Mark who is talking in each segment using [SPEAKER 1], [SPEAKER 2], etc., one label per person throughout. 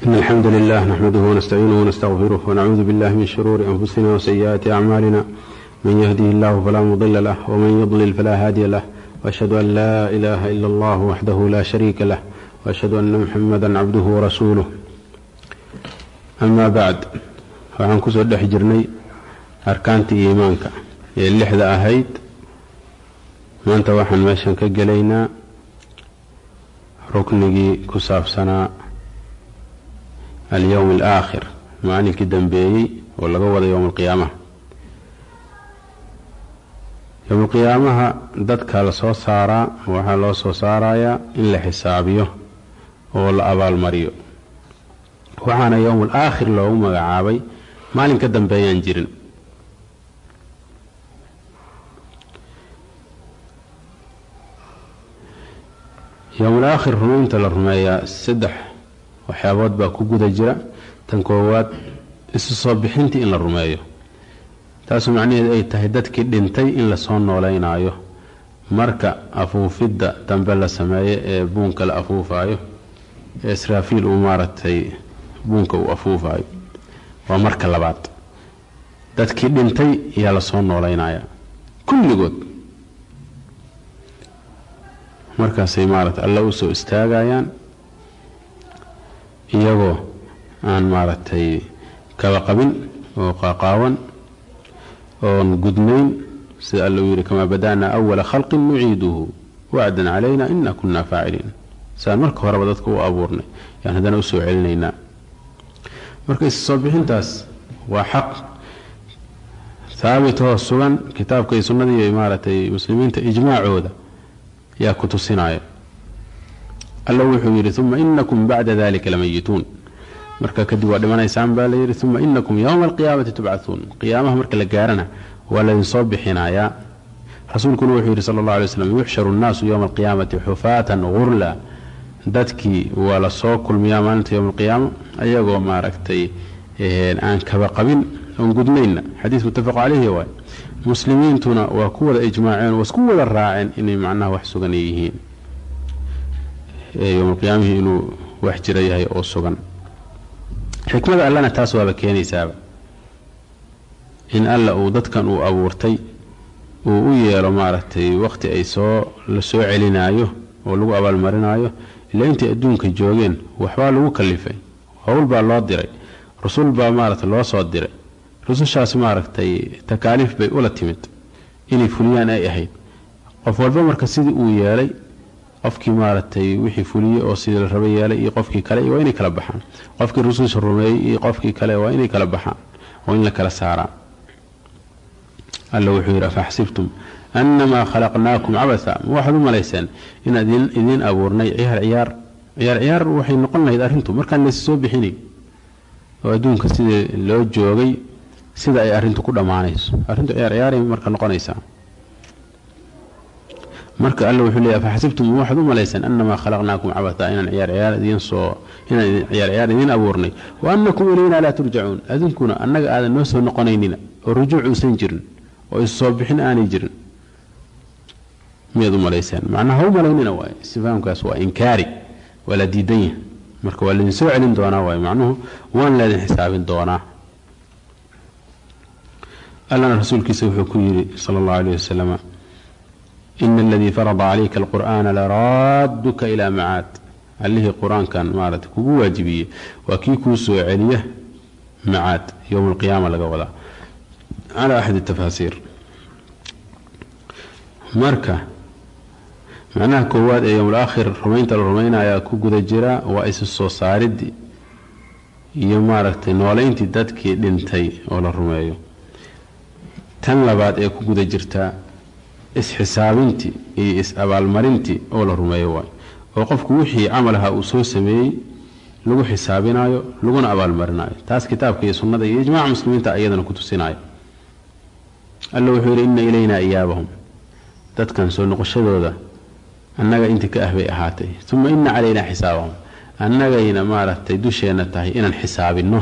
[SPEAKER 1] إن الحمد لله نحمده ونستعينه ونستغفره ونعوذ بالله من شرور أنفسنا وسيئات أعمالنا من يهده الله فلا مضل له ومن يضلل فلا هادي له وأشهد أن لا إله إلا الله وحده لا شريك له وأشهد أن محمدا عبده ورسوله أما بعد waxaan kusoo dhex jirnay arkaantii iimaanka ee lixda ahayd maanta waxaan meeshan ka gelaynaa ruknigii ku saabsanaa alyowm alaakhir maalinkii dambeeyey oo laga wada yowm alqiyaamaha yowm alqiyaamaha dadka la soo saaraa waxaa loo soo saarayaa in la xisaabiyo oo la abaalmariyo waxaana yowm alaakhir loogu magacaabay maalin ka dambeeyaan jirin yowmul aakhir rumaynta la rumeeyaa saddex waxyaabood baa ku guda jira tan koowaad isu soo bixintii in la rumeeyo taasu macnaheedu ay tahay dadkii dhintay in lasoo nooleynaayo marka afuufidda dambe la sameeyo ee buunka la afuufaayo ee israafiil uu maaragtay buunka uu afuufaayo waa marka labaad dadkii dhintay ayaa lasoo nooleynaya kulligood markaasay maaragtay alla u soo istaagayaan iyagoo aan maaragtay kaba qabin oo qaaqaawan oon gudnayn sida alla uu yidhi kamaa bada'naa awala khalqin nuciiduhu wacdan calayna ina kunna faaciliin siaan marka horeba dadka u abuurnay yaan haddana usoo celinaynaa marka is soo bixintaas waa xaq haabitoo sugan kitaabka iyo sunnadii maaragtay muslimiinta ijmaacooda yaa ku tusinaya alla wuxuu yidhi uma inakum bacda dalika lamayituun marka kadib waa dhimanaysaan baa layidhi uma inakum yowma alqiyaamati tubcahuun qiyaamaha marka la gaarana waa laydinsoo bixinayaa rasuulkuna wuxuu yidhi sala allah alay slam yuxsharu nnaasu yowma alqiyaamati xufaatan gurla dadkii waa lasoo kulmiyaa maalinta yowma alqiyaama ayagoo maaragtay aan kaba qabin oon gudnaynna xadiis muttafaq caleyhi waay muslimiintuna waa ku wada ijmaaceen waa isku wada raaceen inay macnaha wax sugan yihiin yowmalqiyaamihii inuu wax jira yahay oo sugan xikmada allana taas waaba keenaysaaba in alla uu dadkan uu abuurtay uu u yeelo maaragtay waqti ay soo la soo celinaayo oo lagu abaalmarinaayo ilaa intay adduunka joogeen waxbaa lagu kalifay howl baa loo diray rusul baa maaragtay loo soo diray rusushaas maaragtay takaaliif bay ula timid inay fuliyaan ay ahayd qof walba marka sidii uu yeelay qofkii maaragtay wixii fuliyey oo sidii la raba yeelay iyo qofkii kale waa inay kala baxaan qofkii rususha rumeeyey iyo qofkii kale waa inay kala baxaan oo in la kala saaraa alla wuxuu yidhi afaxsibtum annamaa khalaqnaakum cabasa ma waxaad u malayseen inaan idiin abuurnay ciyaar ciyaar ciyaar ciyaar waxay noqon lahayd arrintu markaan laysi soo bixinay oo adduunka sidii loo joogay sida ay arrintu ku dhammaanayso arrintu ciyaar ciyaaray marka noqonaysaa marka alla wuxuu leeyahy afaxasibtum ma waxaad u malayseen annamaa khalaqnaakum cabasa inaan ciyaar ciyaar idiin soo inaan ciyaar ciyaar idiin abuurnay wa annakum ilaynaa laa turjacuun adinkuna annaga aadan noo soo noqonaynina oo rujuuc uusan jirin oo issoo bixin aanay jirin miyaad u malayseen macnaha ha u malaynina waay istifaamkaas waa inkaari waa la diidan yahay marka waa laydin soo celin doonaa waay macnuhu waan laydin xisaabin doonaa allana rasuulkiisa wuxuu ku yidhi sala allahu aleyh wasalam ina aladii farada calayka alqur'aana laraaduka ilaa macaad allihii qur-aankan maarata kugu waajibiyey waa kii kuu soo celiya macaad yowma alqiyaama laga wadaa cala axadi tafaasiir marka macnaha koowaad ee yowmul aakhir rumaynta la rumaynayaa ku guda jira waa isu soo saaridii iyo maaragtay nooleyntii dadkii dhintay oo la rumeeyo tan labaad ee ku guda jirtaa is-xisaabintii iyo is-abaalmarintii oo la rumeeyo waay oo qofku wixii camalaha uu soo sameeyey lagu xisaabinayo laguna abaalmarinayo taas kitaabka iyo sunnada iyo ijmaaca muslimiinta iyadana ku tusinayo alla wuxuu yidhi inna ilaynaa iyaabahum dadkan soo noqoshadooda annaga intii ka ah bay ahaatay uma ina calaynaa xisaabahum annagayna maaragtay dusheenna tahay inaan xisaabinno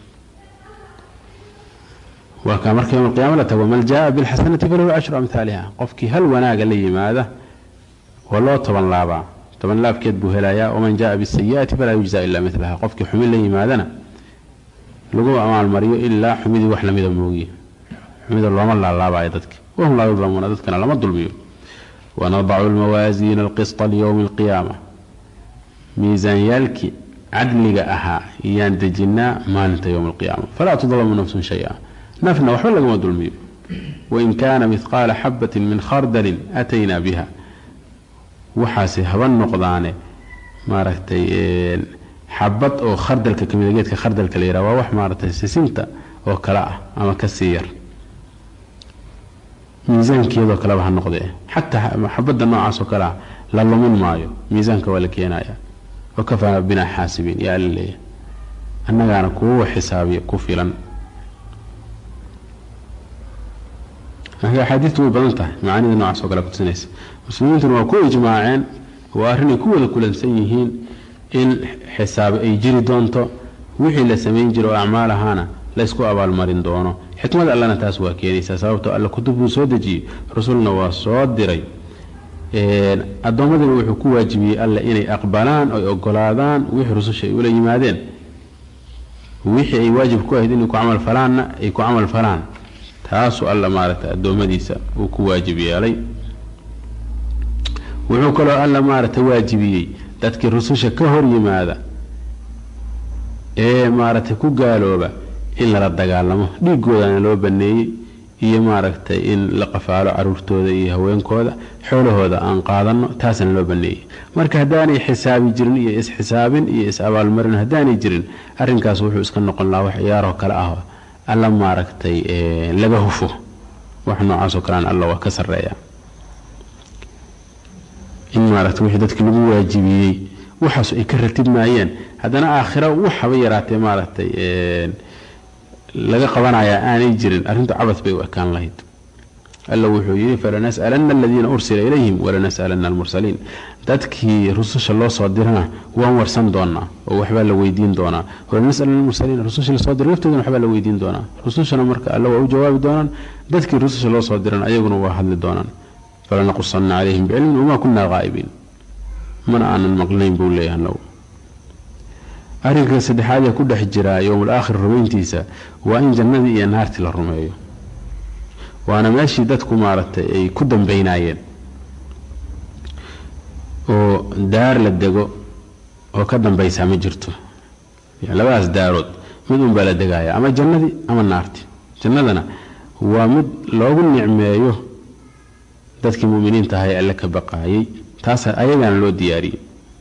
[SPEAKER 1] waa kaa marka yowm alqiyama la tago man jaaa bilxasanati falahu cashru amhaaliha qofkii hal wanaaga la yimaada waa loo toban laabaa toban laabkeed buu helayaa waman jaaa bisayi'ati falaa yujza ilaa milaha qofkii xumin la yimaadana lagu amaalmariyo ilaa xumidii wax lamida moogiye xumida looma laalaabayo dadki wahum laa yudlamuuna dadkana lama dulmiyo wanadacu lmawaasiina alqisطa lyowmi alqiyaama miisaanyaalkii cadliga ahaa iyaan dejinnaa maalinta yowma alqiyaama falaa tudlamu nafsun shay-a nafna waxba lagama dulmiyo wain kaana midqaala xabatin min khardalin ataynaa biha waxaase haba noqdaane maaragtay xabad oo khardalka kamida geedka khardalka la yidhaha waa wax maaragtay sisinta oo kale ah ama ka sii yar miisaankeedoo kaleba ha noqdee xataa xabadda noocaas oo kale ah la lumin maayo miisaanka waa la keenaya wakafaa binaa xaasibiin yaa alla leeyahay annagaana kuwa xisaabiya ku filan axaadiistu way badan tahay macaanida noocaas oo kale kutusinaysa muslimiintuna waa ku ijmaaceen waa arrinay ku wada kulansan yihiin in xisaabi ay jiri doonto wixii la samayn jira oo acmaal ahaana laysku abaalmarin doono xikmada allana taas waa keenaysaa sababtoo alla kutub buu soo dejiyey rasulna waa soo diray addoommadina wuxuu ku waajibiyey alle inay aqbalaan oy ogolaadaan wixii rususha ay ula yimaadeen wixii ay waajib ku ahayd inay ku camal falaanna ay ku camal falaan taasuu alla maaragtay addoommadiisa uu ku waajib yeelay wuxuu kaloo alla maaragtay waajibiyey dadkii rususha ka hor yimaada ee maaragtay ku gaalooba in lala dagaalamo dhiigoodana loo baneeyey iyo maaragtay in la qafaalo caruurtooda iyo haweenkooda xoolahooda aan qaadano taasna loo baneeyey marka haddaanay xisaabi jirin iyo is-xisaabin iyo is-abaalmarin haddaanay jirin arrinkaas wuxuu iska noqon lahaa wax ciyaaroo kale ah alla maaragtay laga hufo wax noocaasoo kalean alla waa ka sarreeya in maaragtay wixii dadkii lagu waajibiyey waxaas ay ka ratibmaayeen haddana aakhira waxaba yaraatee maaragtay laga qabanayaa aanay jirin arrintu cabad bay u ekaan lahayd alla wuxuu yidhi falanas'alanna aladiina ursila ilayhim walanas'alanna almursaliin dadkii rususha loo soo dirana waan warsan doonaa oo waxbaa la weydiin doonaa walanas'alanna almursaliin rususha lasoo diray laftoodana waxbaa la weydiin doonaa rusushana marka alla waa u jawaabi doonaan dadkii rususha loo soo diran ayaguna waa hadli doonaan falanaqusanna calayhim bicilmin wamaa kunaa qaa'ibiin mana aanan maqlinayn buu leeyahay annagu arrinka saddexaad ee ku dhex jira yowmul aakhir rumayntiisa waa in jannadii iyo naartii la rumeeyo waana meeshii dadku maaragtay ay ku dambaynaayeen oo daar la dego oo ka dambaysaa ma jirto labadaas daarood mid unbaa la degaaya ama jannadii ama naartii jannadana waa mid loogu nicmeeyo dadkii muminiinta ahaa ee alle ka baqaayay taas ayagaana loo diyaariyey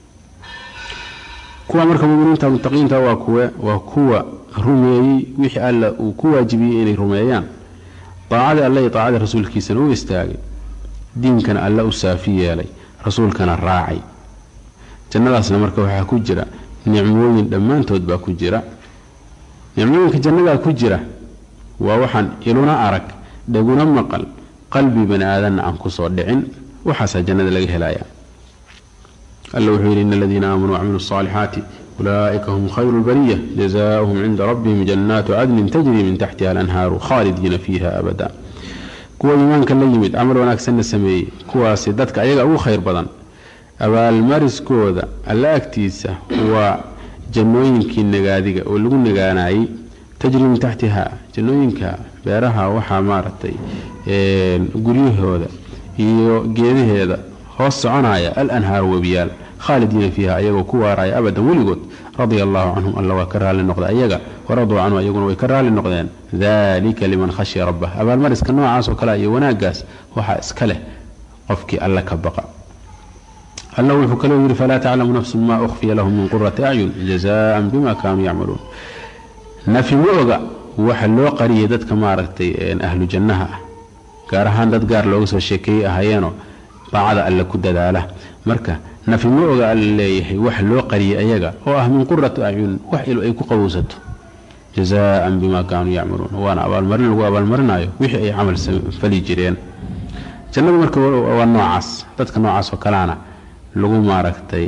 [SPEAKER 1] kuwa marka muminiinta mutaqiinta waa kuwe waa kuwa rumeeyey wixii alla uu ku waajibiyey inay rumeeyaan daacadii alle iyo daacadii rasuulkiisana u istaagay diinkana alle u saafi yeelay rasuulkana raacay jannadaasna marka waxaa ku jira nicmooyin dhammaantood baa ku jira nicmooyinka jannadaa ku jira waa waxaan iluna arag dhaguna maqal qalbi bani aadanna aan kusoo dhicin waxaasaa jannada laga helaya alla wuxuu yidhi in aladiina aamanuu wacmiluu الصaalixaati ulaaئika hum khayru اlbariya jazaؤuhum cinda rabbihim jannaatu cadnin tajri min taxtiha alanhaaru khaalidiina fiiha abada kuwa iimaanka la yimid camal wanaagsanna sameeyey kuwaasi dadka ayaga ugu khayr badan abaalmariskooda alla agtiisa waa jannooyinkii nagaadiga oo lagu nagaanayey tajri min taxtiha jannooyinka beeraha waxaa maaragtay guryahooda iyo geedaheeda hoos soconaya alanhaaru webiyaal khaalidiina fiiha ayagoo ku waaraya abadan weligood radia allahu canhum alla waa ka raalli noqda ayaga waraduu canhu ayaguna way ka raalli noqdeen dalika liman khashya rabbah abaalmariska noocaasoo kale iyo wanaagaas waxaa iska leh qofkii alla ka baqa alla wuxuu kaloo yidhi falaa taclamu nafsun maa ukhfiya lahum min qurati acyun jazaan bima kaanuu yacmaluun nafi ma oga waxa loo qariyay dadka maaragtay ahlu jannaha ah gaar ahaan dad gaar looga soo sheekeeyey ahayeenoo daacada alle ku dadaala marka nafi ma oga alla leeyahay wax loo qariyay ayaga oo ah min qurati acyun wax il ay ku qabowsato jazaan bima kaanuu yacmaluun waana abaalmarin lagu abaalmarinayo wixii ay camal fali jireen jannadu marka waa noocaas dadka noocaas oo kaleana lagu maaragtay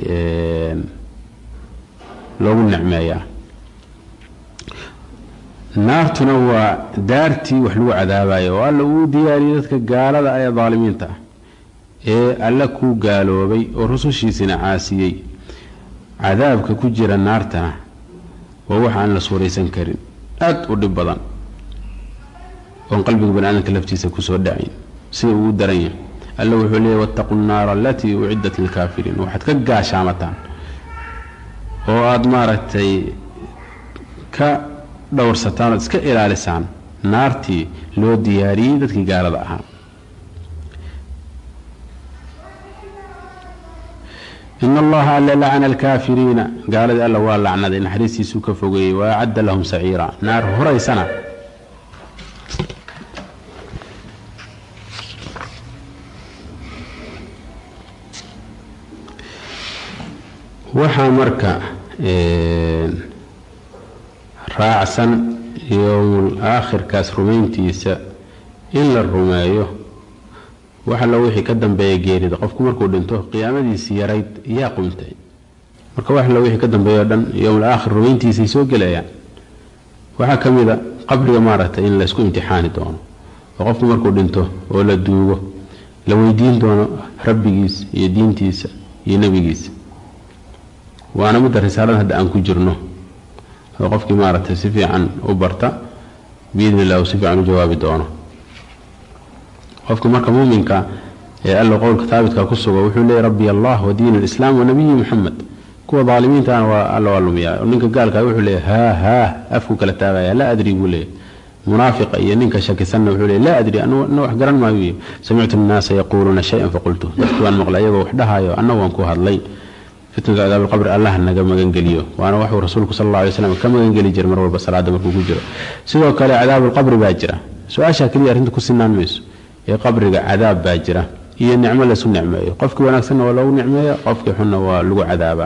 [SPEAKER 1] loogu nicmeeyaa naartuna waa daartii wax lagu cadaabayo oo alla uu diyaariyey dadka gaalada ee daalimiinta ah ee alla ku gaaloobay oo rusushiisina caasiyey cadaabka ku jira naartana waa waxa aan la suuraysan karin aad u dhib badan oon qalbiga bani aadamka laftiisa kusoo dhacayn sida uu u daran yahay alla wuxuu leeyay wattaqu nnaara alatii uciddat lilkaafiriin waxaad ka gaashaamataan oo aada maaragtay ka dhowrsataan ood iska ilaalisaan naartii loo diyaariyey dadkii gaalada ahaa in allaha alle lacana alkaafiriina gaaladii alla waa lacnaday naxariistiisuu ka fogeeyey wa acadda lahum saciira naar horaysana waxaa marka raacsan yowmul aakhirkaas rumayntiisa in la rumeeyo waxalla wixii ka dambeeya geerida qofku markuu dhinto qiyaamadiisii yarayd yaa qumtay marka waxalla wixii ka dambeeya o dhan yowmul aakhir rumayntiisay soo gelayaan waxaa ka mid a qabriga maaragtay in laysku imtixaani doono oo qofku markuu dhinto oo la duugo la weydiin doono rabbigiisa iyo diintiisa iyo nebigiisa waana midda risaalada hadda aan ku jirno oo qofkii maaragtay si fiican u barta biidni illah uu si fiican u jawaabi doono qofka marka muuminka ee alla qowlka haabitka ku sugo wuxuu leeyay rabbi allah wa diin alislaam wa nabiyi muxamed kuwa daalimiintaana waa alla waa lumiyaa oo ninka gaalka wuxuu leeyahy haa haa afku kala taagaya laa adri buu leeyahy munaafiqa iyo ninka shakisanna wuxuu leeyahy laa adri ana wax garan maayo samictu annaasa yaquuluuna shay-an faqultu dadku waan maqlay iyagoo wax dhahayo anna waan ku hadlay fitnatu cadaab alqabri allah naga magangeliyo waana waxuu rasuulku sal alla alay slam ka magangeli jiray mar walba salaada markuu ku jiro sidoo kale cadaabulqabri baa jira su-aashaa keliya arrinta ku sinaan mayso ee qabriga cadaab baa jira iyo nicmo laysu nicmeeyo qofkii wanaagsanna waa loogu nicmeeya qofkii xunna waa lagu cadaabaa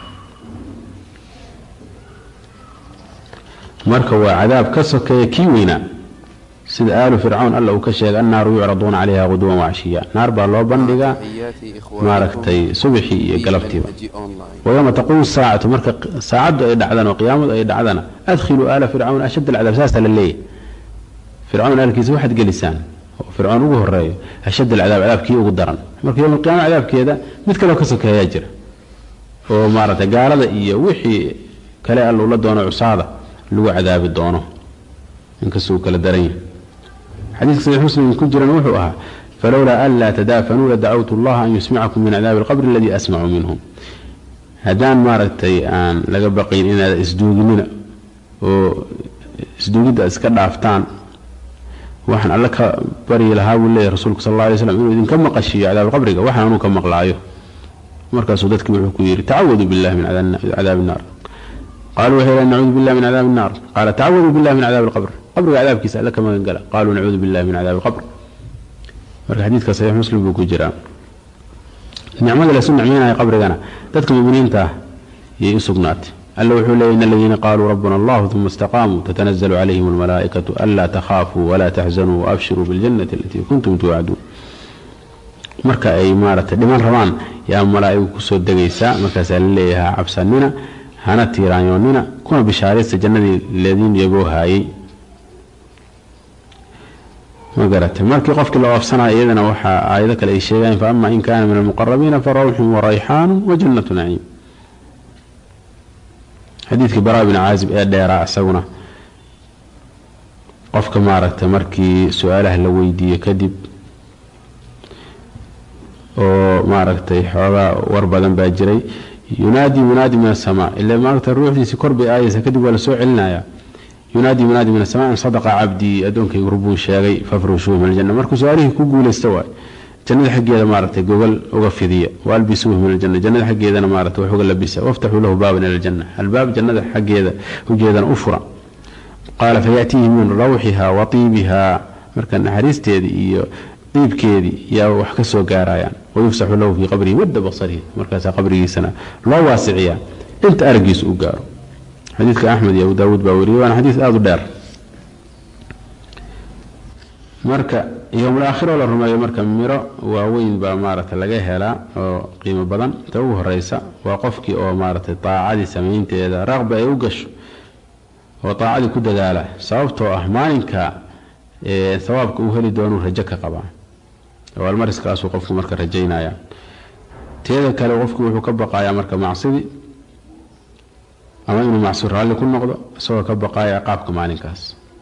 [SPEAKER 1] marka waa cadaab ka sokeeya kii weynaa sida aalu fircawn alla uu ka sheegay annaaru yucraduuna calayha quduwan wacashiya naar baa loo bandhigaa maaragtay subaxii iyo galabtiiba wayowma taquumu saacatu marka saacaddu ay dhacdana oo qiyaamadu ay dhacdana adkhiluu aala fircawn ashadd alcadaab saasaa la leeyahy fircawn aalkiisa waxaad gelisaan oo fircoon ugu horeeyo ashadd alcadaab cadaabkii ugu daran marka yowma alqiyama cadaabkeeda mid kaleo ka sokeeyaa jira oo maaragtay gaalada iyo wixii kale alla ula doono cusaada lagu cadaabi doono inkastuu kala daran yahay xadiiska saxiix muslim ku jiran wuxuu ahaa falowlaa an laa tadaafanuu ladacawtu allaha an yusmicakum min cadaabi alqabri aladii asmacu minhum haddaan maaragtay aan laga baqayn inaad isduuginina oo isduugidda iska dhaaftaan waxaan alle ka baryi lahaa buu leeyahy rasuulku sal alla alay slam inuu idinka maqashiiyo cadaab qabriga waxaan anuu ka maqlaayo markaasuu dadkii wuxuu ku yidhi tacawaduu billahi min cadaabi innaar qaluu waxay yidhahen nacuudu billahi min cadaabi innaar qaala tacawaduu billahi min cadaabi alqabr qabriga cadaabkiisa alle ka magan gala qaluu nacuudu billahi min cadaabi alqabr marka xadiidka saxiix muslim buu ku jiraa nicmada laysu nicmeynaya qabrigana dadka muminiinta ah yay u sugnaatay alla wuxuu leeyay in aladiina qaaluu rabbuna allahu uma istaqaamuu tatanazalu calayhim almalaa'ikatu anlaa takhaafuu walaa taxzanuu waabshiruu biljannati alatii kuntum tuwacduun marka ay maaragtay dhiman rabaan yaa malaa'igu kusoo degaysaa markaasaa la leeyahay cabsanina hana tiiraanyoonnina kuna bishaaraysta jannadii ladiin yagoo haayay ma garatay markii qofkii la oofsanaya iyadana waxaa aayado kale ay sheegayan fa ama in kaana min almuqarabiina fa rawxun warayxaanu wa jannatu naciim xadiidkii baraa bin caazib ee dheeraa isaguna qofka maaragtay markii su-aalaha la weydiiyo kadib oo maaragtay xoogaa war badan baa jiray yunaadi munaadi min asamaa ila maaragta ruuxdiisii kor bay aayaysa kadib waa la soo celinaya yunaadi munaadi min asamaa in sadaqa cabdii addoonkaygu rubuu sheegay fafrushuuhu min aljanna markuu su-aalihii ku guulaysta waay jannada xaggeeda maaragtay gogol uga fidiya waalbisuuhu min aljanna jannada xaggeedana maaragtay wax uga labisa waftaxuu lahu baaban ila aljanna albaab jannada xaggeeda ujeedana u fura qaala fayaatiihi min rawxiha wa tiibiha marka naxariisteedii iyo diibkeedii yaa wax ka soo gaarayaan wayufsaxu lahu fii qabrihi wadda basarihi markaasaa qabrigiisana loo waasiciyaa inta araggiisa u gaaro xadiidka axmed iyo abu daawuud baa wariyay waana xadiis aada u dheer marka yowmul aakhiroo la rumeeyo marka miro waaweyn baa maaragtay laga helaa oo qiimo badan ta ugu horeysa waa qofkii oo maaragtay daacadii samaynteeda raqba ay u gasho oo daacadii ku dadaala sababtoo ah maalinka sawaabka uu heli doonuu rajo ka qabaa abaalmariskaasuu qofku marka rajaynaya teeda kale qofku wuxuu ka baqayaa marka macsidii ama inuu macsi raalli ku noqdo isagoo ka baqaaya ciqaabka maalinkaas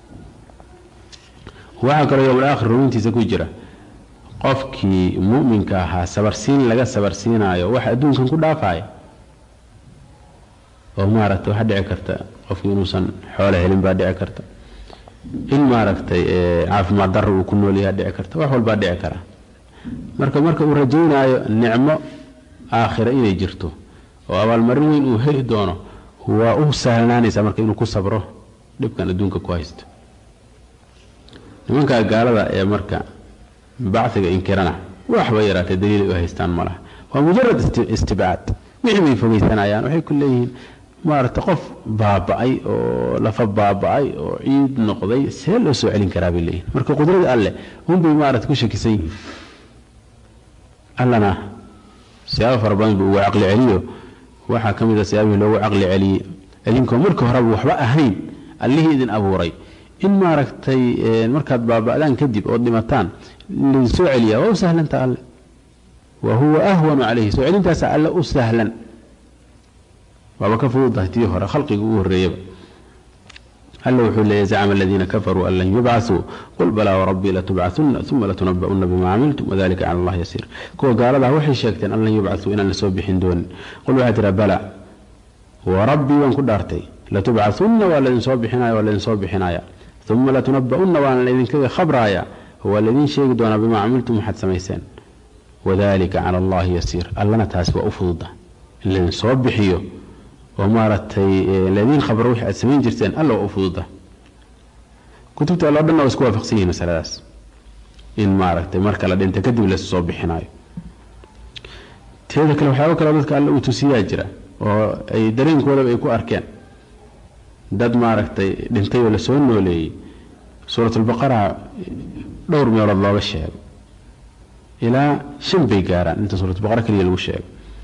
[SPEAKER 1] waxaa kaloo yowmal aakhir rumintiisa ku jira qofkii mu'minka ahaa sabarsiin laga sabarsiinaayo wax adduunkan ku dhaafaya oo maaragtay waxaa dhici karta qofkii inuusan xoolo helin baa dhici karta in maaragtay caafimaad darro uu ku noolyaha dhici karta wax walbaa dhici kara marka marka uu rajaynaayo nicmo aakhira inay jirto oo abaalmarin weyn uu heli doono waa u sahlanaanaysaa marka inuu ku sabro dhibkan adduunka ku haysto nimankaa gaalada ee marka baciga inkirana waxba yaraatee daliilay u haystaan ma laha waa mujarad istibcaad wixii bay fogeysanayaan waxay ku leeyihiin maaragta qof baaba'ay oo lafa baaba'ay oo ciid noqday see loo soo celin karaa bay leeyihin marka qudrada alleh unbay maarata ku shakisan yihiin allana siyaabo fara badan buu ugu caqli celiyo waxaa ka mid a siyaabihii loogu caqli celiyey idinkoo marka horeba waxba ahayn allihii idin abuuray in maaragtay markaad baaba'daan kadib ood dhimataan laydin soo celiyaa waa u sahlanta alle wa huwa ahwanu calayhi soo celintaasa alle u sahlan waaba ka fududahay tii hore khalqiga ugu horreeyaba alla wuxuu leeyahy zacma aladiina kafaruu an lan yubcasuu qul balaa warabbii latubcasuna uma latunaba'una bima camiltum wadalika cala allah yasiir kuwa gaaladah waxay sheegteen an lan yubcasuu inaan lasoo bixin doonin qul waxaa tiraa bala warabbii waan ku dhaartay latubcasuna waa laidinsoo bixinaya waa laidinsoo bixinaya uma latunaba'una waana laydinkaga khabraaya waa laydin sheegi doonaa bimaa camiltum waxaad samayseen wadalika cala allahi yasiir allana taasi waa u fududa in laydinsoo bixiyo oo maaragtay laydin khabro wixii aad samayn jirteen alla waa u fududa kutubta alloo dhanna waa isku waafaqsan yihin masaladaas in maaragtay marka la dhinta kadib lays soo bixinayo teeda kale waxyaaba kaleo dadka alle uu tusiyaa jira oo ay dareenkoodaba ay ku arkeen dad maaragtay dhintay oo lasoo nooleeyey suuratulbaqara dhowr meelood looga sheego ilaa shan bay gaaraan inta suuratulbaqara keliya lagu sheego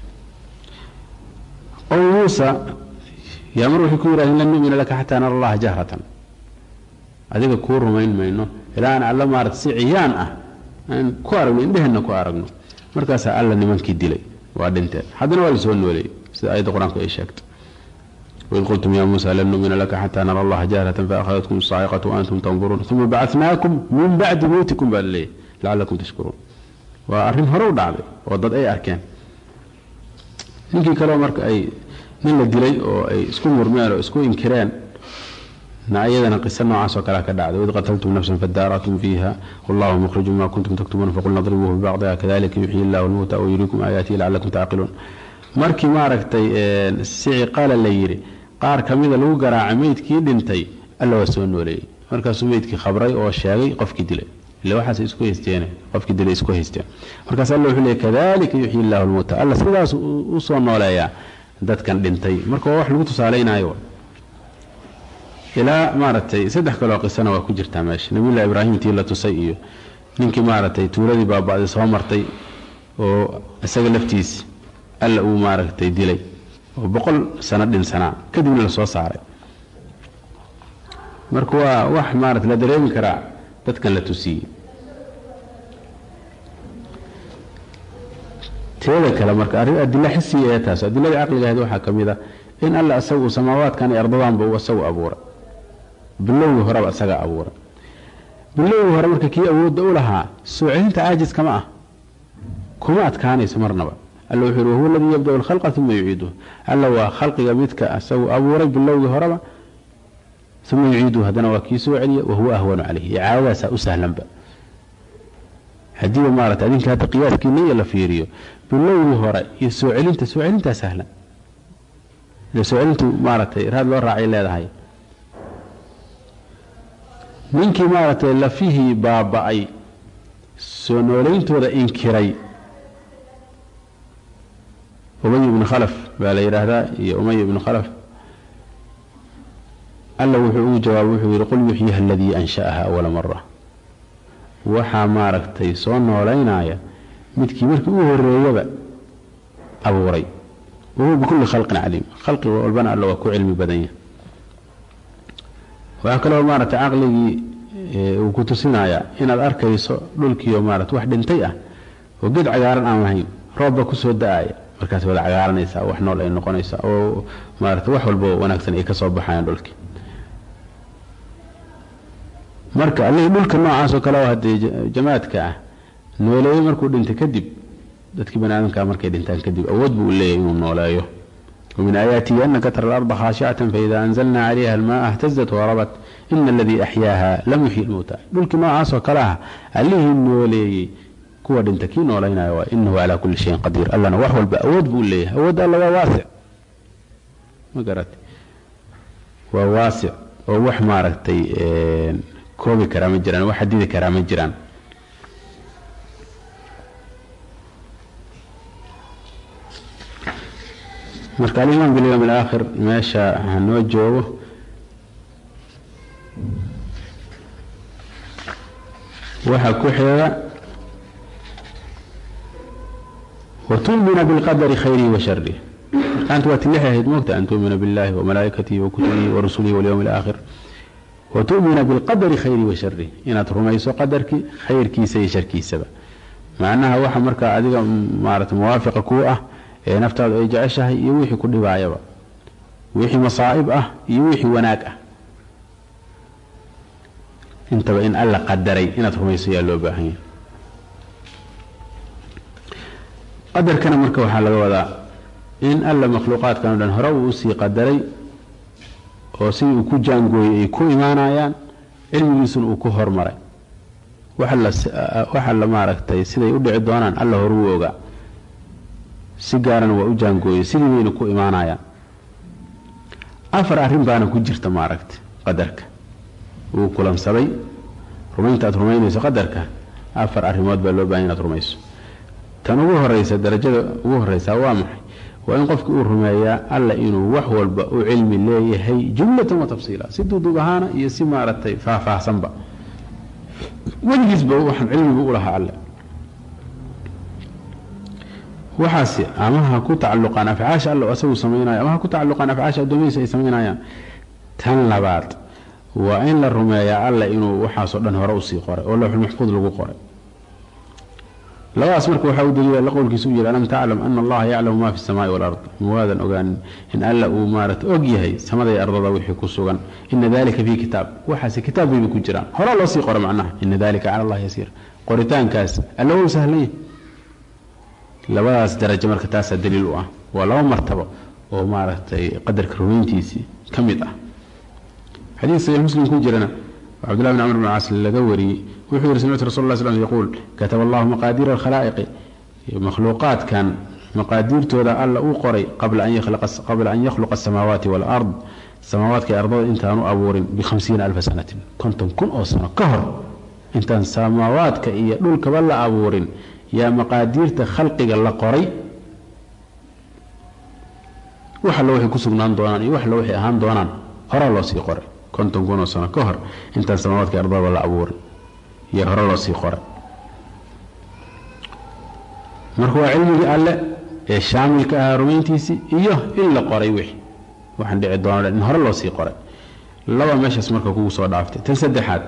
[SPEAKER 1] qowm muusa yaa mar waxay ku yidhahdeen lan numina laka xataa nara allaha jahratan adiga kuu rumayn mayno ilaa aan alla maarata si ciyaan ah aan ku aragno indheheenna ku aragno markaasaa alla nimankii dilay waa dhinteen haddana waa lasoo nooleeyey sida aayadda qur-aanku ay sheegtay waid qultum ya muusa lan numina laka xataa nara allaha jahratan faakhadatkum saaciqatu waantum tanduruun uma bacatnaakum min bacdi mowtikum baa laleeyahy lacalakum tashkuruun waa arrin hore u dhacday oo dad ay arkeen ninkii kaleo marka ay nin la dilay oo ay isku murmeen oo isku inkireen na iyadana qiso noocaas oo kalea ka dhacday waid qataltum nafsan fadaaratum fiiha wallahu mukhrijun ma kuntum taktumuuna faqulna dribuuhu bibacdiha kadalika yuxyi illahu lmowta wayuriikum aayaatihi lacalakum tacqiluun markii maaragtay sici qala la yidhi qaar ka mida lagu garaacay meydkii dhintay alla waa soo nooleeyey markaasuu meydkii khabray oo sheegay qofkii dilay ila waxaas isku haysteen qofkii dilay isku haysteen markaas alla wuxuu leeyay kadalika yuxyi illahu lmowta alla sidaas u soo nooleeyaa dadkan dhintay marka waa wax lagu tusaalaynayo ilaa maaragtay saddex kaloo qisana waa ku jirtaa meesha nabiyullahi ibraahim tii la tusay iyo ninkii maaragtay tuuladii baaba'day soo martay oo isaga laftiisi alla uu maaragtay dilay oo boqol sano dhinsanaa kadibna la soo saaray marka waa wax maarata la dareemi karaa dadkan la tusiyey teeda kale marka arrin adila xisiya ee taas adilada caqliga ahayd waxaa ka mid a in alla isagu samaawaadkan iyo ardadanba uu isagu abuuray bilowgii horeba isaga abuuray bilowgii hore marka kii awoodda u lahaa soo celinta caajiska ma ah kuma adkaanayso marnaba alla wuxuu yidhi wahuwa aladii yabda'u alkhalqa uma yuciiduhu alla waa khalqiga midka isagu abuuray bilowgii horeba uma yuciiduhu haddana waa kii soo celiya wahuwa ahwanu calayh icaadadaasaa u sahlanba haddiiba maarata adinka hadda qiyaaskiina iyo la fiiriyo bilowgii hore iyo soo celinta soo celintaa sahlan ile soo celintu maaragtay raad loo raacay leedahay ninkii maaragtay lafihii baaba'ay soo noolayntooda inkiray umay ibnu khalaf baa la yidhaahdaa iyo umay ibnu khalaf alla wuxuu ugu jawaabay wuxuu yidhi qul yuxyiha aladii ansha'aha awala mara waxaa maaragtay soo noolaynaya midkii markii u horeeyaba abuuray wahuwa bikulli khalqin caliim khalqi walbana alla waa ku cilmi badan yahay waxaa kaloo maaragtay caqligii uu ku tusinayaa inaad arkayso dhulkiio maarata wax dhintay ah oo geed cagaaran aan lahayn roobba kusoo da-aya markaas wada cagaaranaysaa wax nool ay noqonaysaa oo maarata wax walba wanaagsan ay ka soo baxayaan dhulkii marka allihii dhulka noocaas oo kale oo haddee jamaadka ah nooleeye markuu dhintay kadib dadkii bani aadamkaa markay dhintaan kadib awood buu u leeyahy inuu nooleeyo ومن آياته أنك ترى الأرض خاشعة فإذا أنزلنا عليها الماء اهتزت وربت إن الذي أحياها لم يحيي الموتى dhulkii noocaas oo kaleah allihii nooleeyey kuwa dhinta kii noolaynayo waa inahu calaa kulli shayin qadiir allana wax walba awood buu leeyahay awood alla waa waasic ma garata waa waasic oo wax maaragtay koobi karaa ma jiraan wax xadidi karaa ma jiraan marka alimaan bilyowm alaakhir meesha hanoo joogo waxaa ku xiga watu'mina bilqadari khayrihi wa sharih markaanta waa tilixi ahayd moogta an tu'mina billahi wamalaa'ikatihi wakutubihi warusulihi walyowmi alaakhir watu'mina bilqadari khayrihi wa sharih inaad rumayso qadarkii khayrkiisa iyo sharkiisaba macnaha waxa markaa adiga maarata muwaafiqa kuu ah ee naftaadu ay jeceshahay iyo wixii ku dhibaayaba wixii masaa'ib ah iyo wixii wanaag ah intaba in alla qadaray inaad rumayso yaa loo baahan yahay qadarkana marka waxaa laga wadaa in alla makhluuqaadkan o dhan hore uu usii qadaray oo sidii uu ku jaangooyey ay ku imaanayaan cilmigiisuna uu ku hormaray waxa la maaragtay siday u dhici doonaan alla horuu ogaa si gaarana waa u jaangooyey sidii bayna ku imaanayaan afar arrin baana ku jirta maaragta qadarka wuu kulansaday rumaynta aad rumaynayso qadarka afar arrimood baa loo bahan inaad rumayso tan ugu horeysa darajada ugu horeysa waa maxay waa in qofki uu rumeeyaa alla inuu wax walba u cilmi leeyahay jumlatan wa tafsiila si duuduub ahaana iyo si maaragtay faahfaahsanba weligiisba waxaan cilmigu u lahaa alle waxaasi ama ha ku tacaluqaan afcaasha alla asagu samaynayo ama ha ku tacaluqaan afcaasha addoomihiisa ay samaynayaan tan labaad waa in la rumeeyaa alla inuu waxaasoo dhan hore usii qoray oo lawxulmaxfuud lagu qoray labadaas marka waxaa u daliila la qowlkiisa u yidhi alam taclam ana allaha yaclamu ma fi samaai walard muwaadan ogaanin in alla uu maarata og yahay samaday ardada wixii ku sugan ina dalika fii kitaab waxaase kitaab bayba ku jiraan hore loo sii qoro macnaha ina dalika cala allahi yasiir qoritaankaas alla wou sahlan yahay labadaas darajo marka taasaa daliil u ah waa laba martabo oo maaragtay qadarka rumayntiisii ka mid ah xadiid saxiix muslim ku jirana oo cabdullahi bn camr bn caas laga wariyey wuxuu yihi samictu rasul lla sl yaquul kataba allahu maqaadiira alkhalaa'iqi makhluuqaadkan maqaadiirtooda alla uu qoray qabla an yakhluqa asamaawaati waalard samaawaadka ardada intaanu abuurin bihamsiina alfa sanatin konton kun oo sano ka hor intaan samaawaadka iyo dhulkaba la abuurin yaa maqaadiirta khalqiga la qoray wax alla waxay ku sugnaan doonaan iyo wax alla waxay ahaan doonaan horaa loo sii qoray konton kun oo sano ka hor intaan samaawaadka ardada la abuurin iyo hore loo sii qoray marka waa cilmigii alle ee shaamilka ahaa rumayntiisii iyo in la qoray wixii waxaan dhici doona in hore loo sii qoray laba meeshaas marka kugu soo dhaaftay tan saddexaad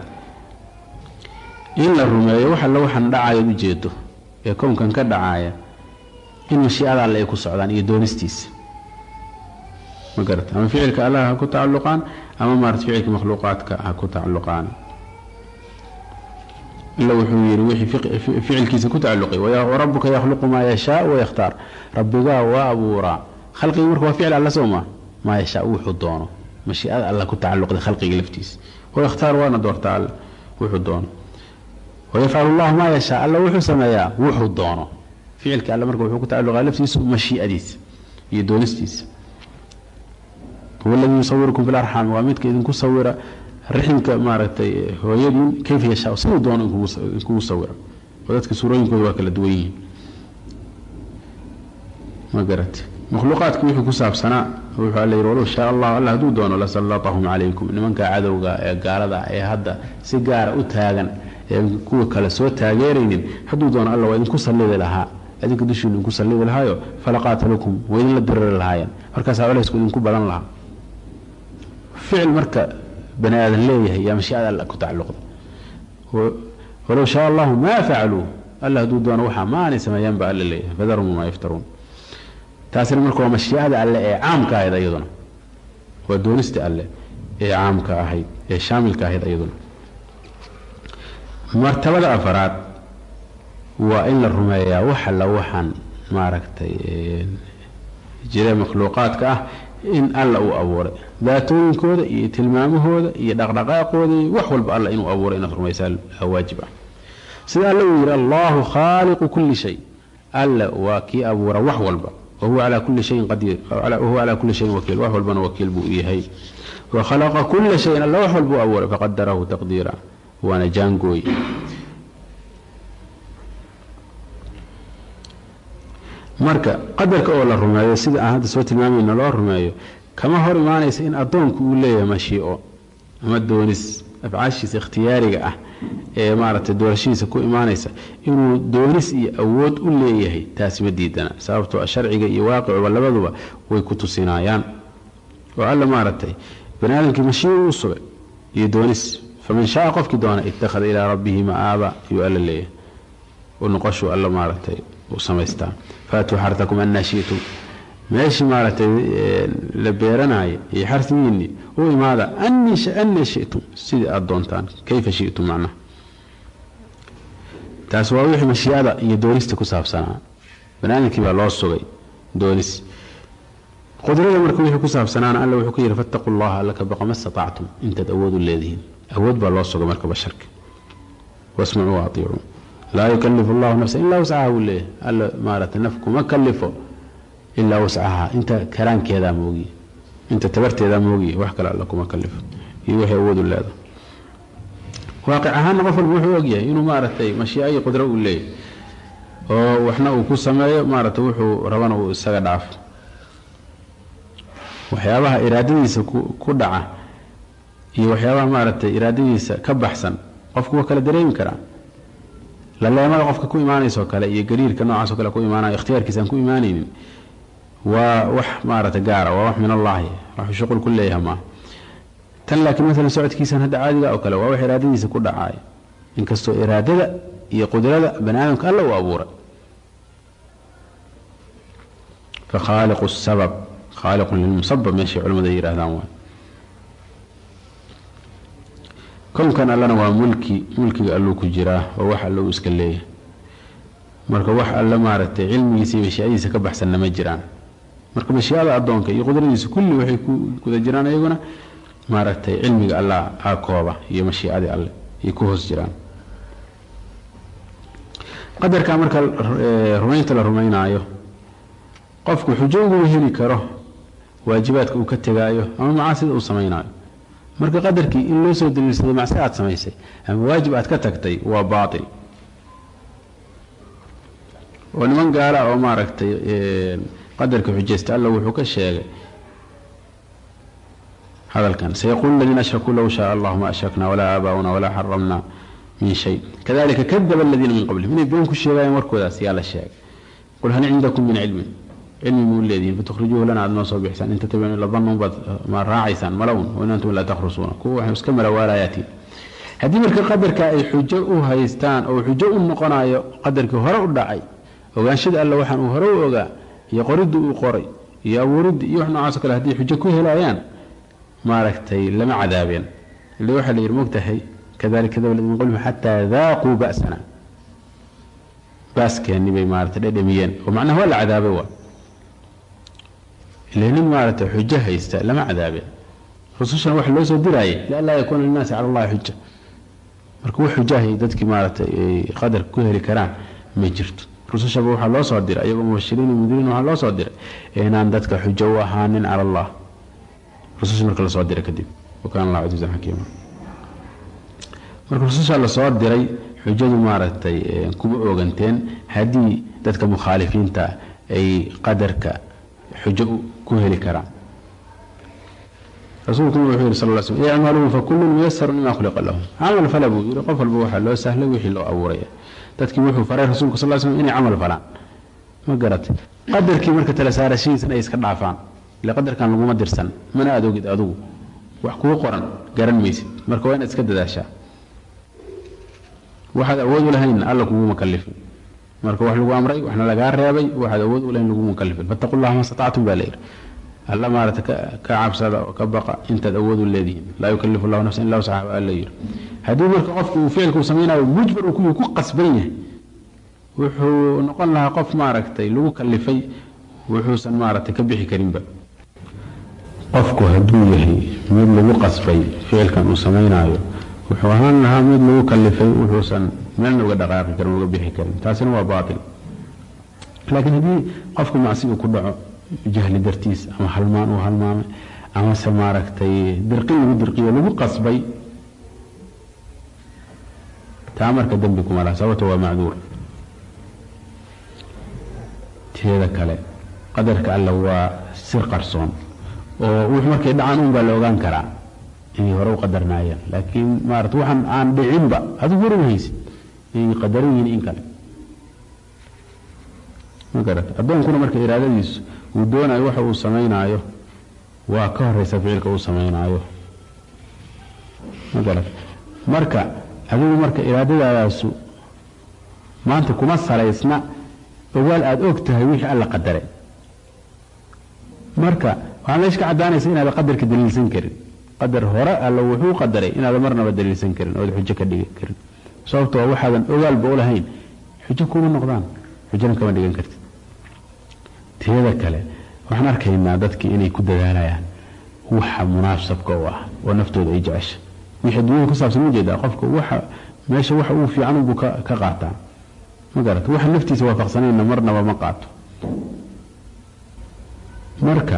[SPEAKER 1] in la rumeeyo wax alle waxaan dhacayood ujeedo ee kownkan ka dhacaaya in mashiicada alle ay ku socdaan iyo doonistiisa ma garata ama ficilka allah ha ku tacalluqaan ama maarata ficilka makhluuqaadka ha ku tacalluqaan ila wuxuu yidhi wixii ficilkiisa ku tacalluqay warabuka yakhluqu maa yashaa wayakhtaar rabbigaa waa abuuraa khalqigi marka waa ficil alla soo maa maa yashaa wuxuu doono mashiicada alla ku tacalluqday khalqiga laftiisa wayakhtaar waana doortaa alle wuxuu doono wayafcalu llahu maa yashaa alla wuxuu sameeyaa wuxuu doono ficilka alle marka wuxuu ku tacalluqaa laftiisa mashiicadiisa iyo doonistiisa huwa aladii yusawirukum fi larxaam waa midka idinku sawira riximka maaragtay hooyadiin kayfa yashaa siduu doono inkugu sawira oo dadka suurooyinkooda waa kala duwan yihiin ma garate makhluuqaadka wixii ku saabsanaa wuxuu alla yidhi walow shaa allah alla hadduu doono lasallatahum calaykum nimanka cadowga ee gaalada ee hadda si gaara u taagan ee kuwa kale soo taageeraynin hadduu doono alla waa idinku sallidi lahaa adinka dushiinu idinku sallidi lahaayo falaqaatalukum waa idinla diriri lahaayeen markaasaa culaysku idinku badan lahaa ficil marka bani aadan leeyahay yaa mashiicada alla ku tacalluqda walow shaa allahu maa facaluu alla hadduu doono waxaa maanay sameeyaan ba alla leeyahay fadarhum maa yaftaruun taasina marka waa mashiicada alle ee caamka ahayd ayaduna waa doonista alle ee caamka ahayd ee shaamilka ahayd ayaduna martabada afaraad waa in la rumeeyaa wax alla waxaan maaragtay jira makhluuqaadka ah in alla uu abuuray daatooyinkooda iyo tilmaamahooda iyo dhaqdhaqaaqooda iyo wax walba alla inuu abuuray inaad rumaysaa waajib ah sida alla uu yidhi allahu khaaliqu kulli shay alla waa kii abuura wax walba wahuwa calaa kulli shayin qadiir wahuwa calaa kulli shayin wakiil wax walbana wakiil buu yahay wa khalaqa kulla shayin alla wax walbuu abuuray faqadarahu taqdiira waana jaangooy marka qadarka oo la rumeeyo sida aan hadda soo tilmaamayna loo rumeeyo kama hor imaanaysa in addoonku uu leeyahay mashiico ama doonis afcaashiisa ikhtiyaariga ah ee maaragtay doorashadiisa ku imaanaysa inuu doonis iyo awood u leeyahay taasi ma diidana sababtoo a sharciga iyo waaqicuba labaduba way ku tusinaayaan oo alla maaragtay bani aadamkii mashiico u sugay iyo doonis faman shaaa qofkii doona ittakhada ilaa rabbihi ma'aaba ayuu alla leeyahay u noqoshuu alla maaragtay u samaystaa faatuu xartakum annaa shi'tum meeshii maaragtay la beeranaayo iyo xarsigiinni u imaada anna shi'tum sidii aada doontaan kayfa shi'tum macnaha taas waa wixii mashiicada iyo doonista ku saabsanaa baniaadamkii baa loo sugay doonis qudrada marka wixii ku saabsanaana alla wuxuu ku yidhi fattaquu llaha alla ka baqa ma statactum intaad awood u leedihiin awood baa loo sugay marka basharka wasmacuu waaطicuu laa yukalifu allahu nafsa ilaa wascaha buu leeyahay alla maaragtay naf kuma kalifo ilaa wascaha inta karaankeedaa moogiye inta tabarteedaa moogiye wax kale alla kuma kalifo iyo wixii awood u leeda waaqic ahaanna qof walba wuxuu ogyahay inuu maaragtay mashiica iyo qudro uu leeyahay oo waxna uu ku sameeyo maaragtay wuxuu rabana uu isaga dhaafo waxyaabaha iraadadiisa ku dhaca iyo waxyaabaha maaragtay iraadadiisa ka baxsan qofku waa kala dareemi karaa laleemada qofka ku imaanaysoo kale iyo gariirka noocaasoo kale ku imaanayo ikhtiyaarkiisa aan ku imaanaynin waa wax maaragtay gaara waa wax min allaahi waxuu shuqul ku leeyahay maaha tan laakiin maalan socodkiisan hadda caadiga oo kale waa wax iraadadiisa ku dhacaaya inkastoo iraadada iyo qudrada bani aadamka alla uu abuuray fa khaaliqu sabab khaaliqun lilmusabab meeshay culimmadu ay yidhahdaan waa kownkan allana waa mulki mulkiga alluu ku jiraa oo wax alla uu iska leeyahay marka wax alle maaragtay cilmigiisa iyo mashiicadiisa ka baxsanna ma jiraan marka mashiicada addoonka iyo qudradiisa kulli waxay ku guda jiraan iyaguna maaragtay cilmiga alla a kooba iyo mashiicadii alle ay ku hoos jiraan qadarka marka rumaynta la rumaynaayo qofku xujo uguma heli karo waajibaadka uu ka tegaayo ama macaasida uu samaynaayo marka qadarkii in loo soo daliilsado macsi aad samaysay ama waajib aad ka tagtay waa baatil oo niman gaala oo maaragtay qadarka xujaysta alla wuxuu ka sheegay hadalkan sayaquulu aladiina ashrakuu low shaaa allahu ma ashrakna walaa aabaa'una walaa xaramna min shay kadalika kadaba aladiina min qablihim inay been ku sheegaayeen warkoodaas yaa la sheegay qul hal cindakum min cilmin cilmi muu leedihiin fatukhrijuuhu lana aad noo soo bixisaan in tattabicuun ila danun baad ma raacaysaan malawn wain antum laa takhrusuuna kuwa waxay iska malawaalaayaatiin haddii marka qadarka ay xujo u haystaan oo xujo u noqonayo qadarkii hore u dhacay ogaanshada alla waxaan uu hore u ogaa iyo qoridii uu qoray iyo abuuridii iyo wax noocaasoo kale hadday xujo ku helayaan maaragtay lama cadaabeen ila waxaa la yidhi mogtahay kadalika kadaba min qablihim xataa daaquu ba'sana baaskeeni bay maaragtay dhedhamiyeen oo macnaha waa la cadaabay waa ila nin maaragtay xujo haysta lama cadaabeen rusushana waxa loo soo diraayay lianlaa yakuuna linnaasi cala allahi xuja marka wax xujahay dadkii maaragtay ay qadarka ku heli karaan ma jirto rusushaba waxaa loo soo diray iyagoo mubashiriin iyo mudiriin waxaa loo soo diray inaan dadka xujo u ahaanin cala allah rususha marka lasoo diray kadib wakaana allah casiizan xakiima marka rususha lasoo diray xujadu maaragtay kuma ooganteen haddii dadka mukhaalifiinta ay qadarka xujo ku heli karaan rasuulkuna wuxuu yihi sal l sl icmaluu fakullun muyasarun lima khuliqa lahu camal fala buu yidhi qof walba waxaa loo sahlay wixii loo abuuray dadkii wuxuu faray rasuulka sal slam inay camal falaan ma garatay qadarkii marka tala saarashadiisan ay iska dhaafaan ile qadarkan laguma dirsan mana aad ogid adugu wax kuu qoran garan maysid marka waa inaad iska dadaashaa waxaad awood u lahayn alla kuguma kalifin marka wax lagu amray waxna lagaa reebay waxaad awood u lahayn laguma kalifin fattaqu llaha ma statactum baa layidhi alla maarata ka cabsada oo ka baqa intaad awood u leedihiin laa yukalifu llahu nafsan illa wsaxa alla yidhi haddii marka qofku uu ficilka uu samaynayo mujbar uu ku qasban yahay wuxuu noqon lahaa qof maaragtay lagu kalifay wuxuusan maaragtay ka bixi karinba qofku hadduu yahay mid lagu qasbay ficilkan uu samaynaayo wuxuu ahaan lahaa mid lagu kalifay wuxuusan meelna uga dhaqaaqi karin uga bixi karin taasina waa baatil laakiin haddii qofku macsi uu ku dhaco jahli dartiis ama halmaan uu halmaamay amase maaragtay dirqin lagu dirqiyo lagu qasbay taa marka dembi kuma laha sababto waa macduur teeda kale qadarka alla waa sir qarsoon oo wux markay dhacaan un baa la ogaan karaa inay hore u qadarnaayeen laakiin maarata waxaan aan dhicinba adigu waran haysid inay qadaran yihiin in kale ma garat addoonkuna marka iraadadiisu uu doonayo waxa uu samaynaayo waa ka horeysa ficilka uu samaynaayo ma garat marka adigu marka iraadadaadaasu maanta kuma salaysna ogaal aada og tahay wixii alla qadaray marka waxaa meesha ka caddaanaysa inaada qadarka daliilsan karin qadar hore alla wuxuu qadaray inaada marnaba daliilsan karin ood xujo ka dhigi karin sababtoo waxaadan ogaalba u lahayn xujo kuma noqdaan xujona kama dhigan kartid teeda kale waxaan arkaynaa dadkii inay ku dadaalayaan waxa munaasabka u ah oo naftooda ay jecesha wixii adduunyada ku saabsan ujeedaa qofka waxa meesha waxa uu fiican unbuu ka qaataa ma garata waxa naftiisa waafaqsanayna marnaba ma qaato marka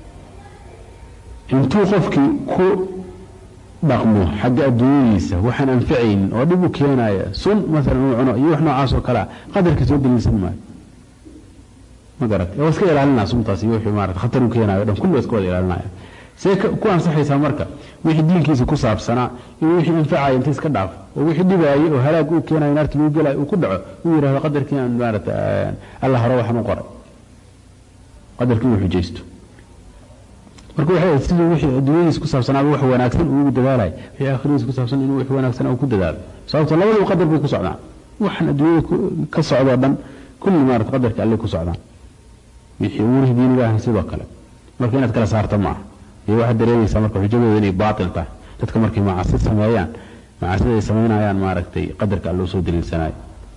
[SPEAKER 1] intuu qofkii ku dhaqmo xagga adduunyadiisa waxaan anfacaynin oo dhib u keenaya sun maalan uu cuno iyo wax noocaas oo kalea qadarka soo daliilsan maayo ma garat waa iska ilaalinaa suntaas iyo wixii maarata khatar u keenayo o dhan kulli waa iska wada ilaalinaya see ku ansaxaysaa marka wixii diinkiisa ku saabsanaa inuu wixii anfacaya inta iska dhaafo oo wixii dhibaayay oo halaag uu keenayo naarta lagu gelayo uu ku dhaco uu yidhahdo qadarkii aan maarata alla hore waxaan u qoray qadarkii uu xujaysto marka waxay ahayd siduu wixii adduunyadiisa ku saabsanaaba wax wanaagsan uu ugu dadaalay wixii aakhiradiisa ku saabsan inuu wix wanaagsan uu ku dadaalo sababto labadaba qadar bay ku socdaan waxaan adduunyada ka socdoo dhan kulli maarata qadarka alle ku socdaan wixii umuurihii diiniga ahna sidoo kale marka inaad kala saarta ma aha iyo waxaad dareemaysaa marka xujadooda inay baatil tahay dadka markay macasi sameeyaan macasida ay samaynayaan maaragtay qadarka alloo soo daliilsanayo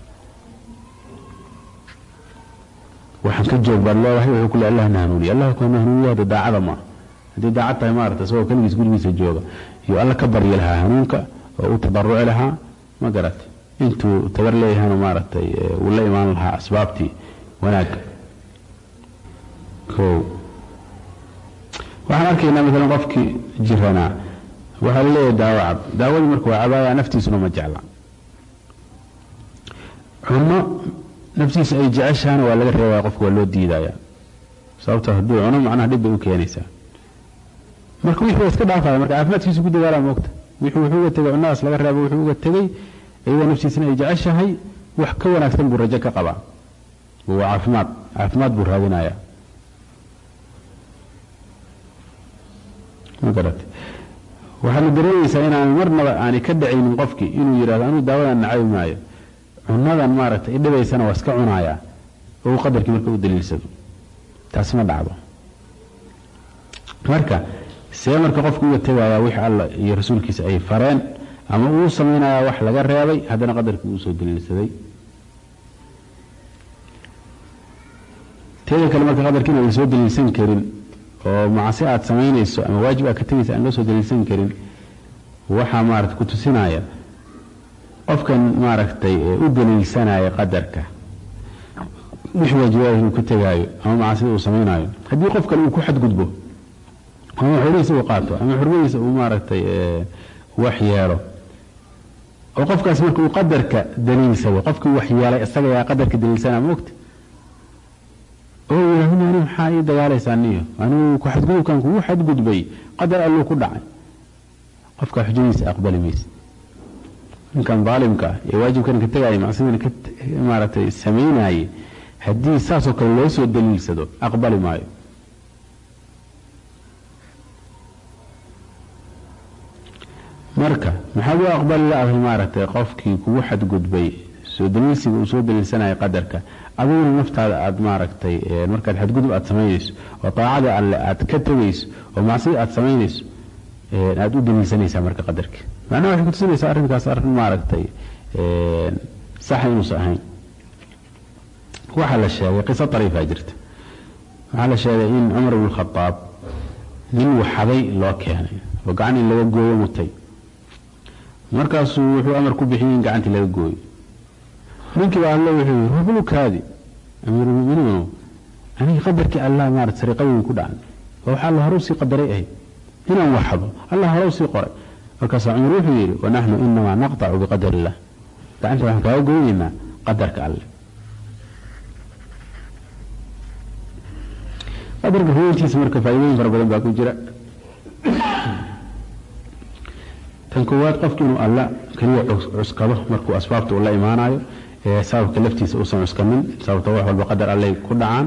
[SPEAKER 1] waxaan ka joog baad leedahay wuxuu ku le allah na hanuuniye allah ku hanuuniye hadda daacada ma haddii daacad tahay maarata isagoo keligiis gurigiisa jooga iyo alla ka baryi lahaa hanuunka oo u tabaruci lahaa ma garatay intuu tabar leeyahayna maaragtay uu la imaan lahaa asbaabtii wanaagga o waxaan arkaynaa maalan qofkii jiranaa waxaa laleeyahay daawo cab daawadii marka waa cabaaya naftiisuna ma jecla cuno naftiisa ay jeceshaana waa laga reebaya qofka waa loo diidaya sababto hadduu cuno macnaha dhib bay u keenaysaa marka wixii waa iska dhaafaya marka caafimaadkiisu ku dadaala moogta wixii wuxuu uga tegay cunadaas laga reebo wuxuu uga tegey iyadoo naftiisana ay jeceshahay wax ka wanaagsan buu rajo ka qabaa waa caafimaad caafimaad buu raadinaya ma garata waxaadna dareemaysaa inaan marnaba aanay ka dhacaynin qofkii inuu yidhahdo anuu daawadan nacabi maayo cunadan maaragtay idhibaysana waa iska cunayaa oo uu qadarkii marka u daliilsado taasi ma dhacdo marka see marka qofku uga tegayaa wix alla iyo rasuulkiisa ay fareen ama uu samaynayaa wax laga reebay haddana qadarkii uu soo daliilsaday teeda kale marka qadarkiina aan soo daliilsan karin oo macasi aad samaynayso ama waajib aad ka tegaysa aan loo soo daliilsan karin waxaa maarata ku tusinaya qofkan maaragtay u daliilsanaya qadarka wix waajibaada inuu ka tegaayo ama macasida uu samaynaayo haddii qof kale uu ku xadgudbo ama xoolihiisa uu qaato ama xurmadiisa uu maaragtay wax yeelo oo qofkaas marka uu qadarka daliilsado qofkii wax yeelay isaga yaa qadarka daliilsanaa moogta oo yidhaahdo ani maxaa ii dagaalaysaa niyo anigu ku xadgudubkan kugu xadgudbay qadar alluu ku dhacay qofkaa xujadiisa aqbali mayse ninkan daalimka ah ee waajibkan ka tegaya macsidana ka maaragtay samaynaye haddii saasoo kale loo soo daliilsado aqbali maayo marka maxaad u aqbali la-dahay maaragtay qofkii kugu xadgudbay soo daliilsiga uu soo daliilsanaya qadarka adiguna naftaada aad maaragtay markaad xadgudub aad samaynayso oo daacada alle aad ka tegayso oo macsida aad samaynayso aad u daliilsanaysaa marka qadarka macnaha waxay kutusinaysaa arrinkaas arrin maaragtay saxa inuusan ahayn waxaa la sheegay qiso ariifaa jirta waxaa la sheegay in cumar bn khadaab nin waxaday loo keenay oo gacan in laga gooyo mutay markaasuu wuxuu amar ku bixiyey in gacantii laga gooyo ninkiiba alle wuxuu yii rublukaadi amiirulmuminiin aniga qadarkii allah maarata sariiqadii ku dhacan oo waxaa alla hore usii qadaray ahayd inaan waxdo allah hore usii qoray markaasaa cumar wuxuu yidhi wanaxnu inamaa naqtacu biqadar illah gacanta waxaan kaaga goynaynaa qadarka alle qadarka ruweyntiisa marka faa'iidooyin fara badan baa ku jira tan koowaad qofki inuu alla keliya cuskado markuu asbaabta uu la imaanayo ee sababka laftiisa uusan cuskanin sababta wax walba qadar allay ku dhacaan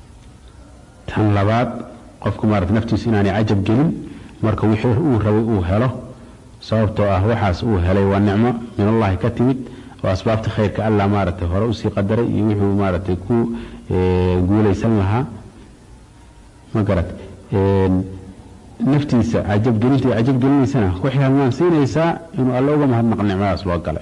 [SPEAKER 1] tan labaad qofku maarata naftiisu inaanay cajab gelin marka wixii uu rabay uu helo sababtoo ah waxaas uu helay waa nicmo min allahi ka timid oo asbaabta khayrka allah maaragtay hore usii qadaray iyo wuxuu maaragtay ku guulaysan lahaa ma garat naftiisa cajabgelinta cajabgelinaysana waxay halmaansiinaysaa inuu alle uga mahadnaq nicmadaas loo galay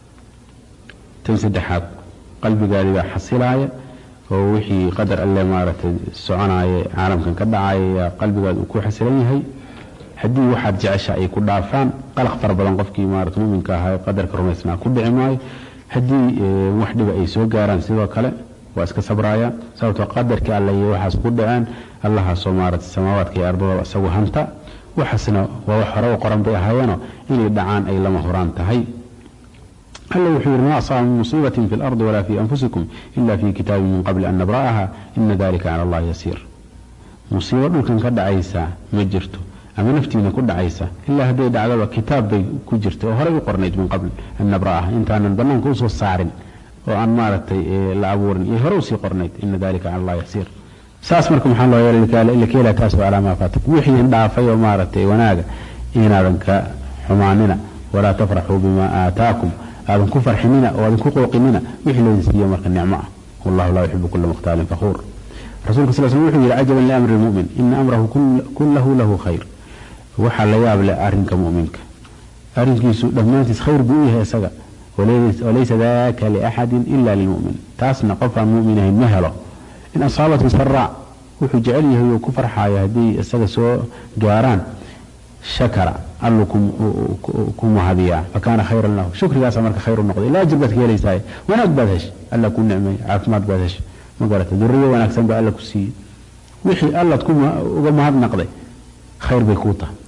[SPEAKER 1] tan saddexaad qalbigaadii baa xasilaaya oo wixii qadar alle maaragtay soconaaye caalamkan ka dhacaya qalbigaad uu ku xasilan yahay haddii waxaad jecesha ay ku dhaafaan qalaq fara badan qofkii maarata muminka ahaa qadarka rumaysnaa ku dhici maayo haddii wax dhiba ay soo gaaraan sidoo kale waa iska sabraayaan sababtoo qadarkii alle iyo waxaas ku dhaceen allahaasoo maarata samaawaadka iyo ardadaba isagu hanta waxaasna waa wax hore u qoran bay ahaayeenoo inay dhacaan ay lama huraan tahay alla wuxuu yidhi ma asaaba min musiibatin fi lardi walaa fi anfusikum ila fi kitaabin min qabli an nabra'aha ina dalika cala allahi yasiir musiibo dhulkan ka dhacaysa ma jirto ama naftiina ku dhacaysa ilaa hadday dhacdaba kitaab bay ku jirta oo horey u qornayd min qabl an nabra'aha intaanan banaanka usoo saarin oo aan maaragtay la abuurin iyo hore usii qornayd ina dalika cala allahi yasiir saas marka maxaa loo yeelay taas waa calaa maa faatakum wixii dhaafay oo maaragtay wanaaga inaadan ka xumaanina walaa tafraxuu bimaa aataakum aadan ku farxinina oo aadan ku qooqinina wixii laydin siiyo marka nicmo ah wallahu laa yuxibu kula mukhtaalin fakhuur rasuulka sal sl wuxuu yidhi cajaban liamri lmu'min ina amrahu kullahu lahu khayr waxaa la yaab leh arrinka mu'minka arrinkiisu dhammaantiis khayr buu u yahay isaga walaysa daka liaxadin ila lilmu'min taasna qofaan mu'min ahayn ma helo in asaabathu saraac wuxuu jecel yahay oo ku farxayo haddii isaga soo gaaraan shakara alluu ku mahadiyaa fakaana khayran lahu shukrigaasa marka khayr u noqday ilaa ajir baad ka helaysaay wanaag baad heshay alla ku nicmay caafimaad baad heshay ma garata duriyo wanaagsan baa alla ku siiyey wixii allaad uga mahadnaqday khayr bay kuu tahay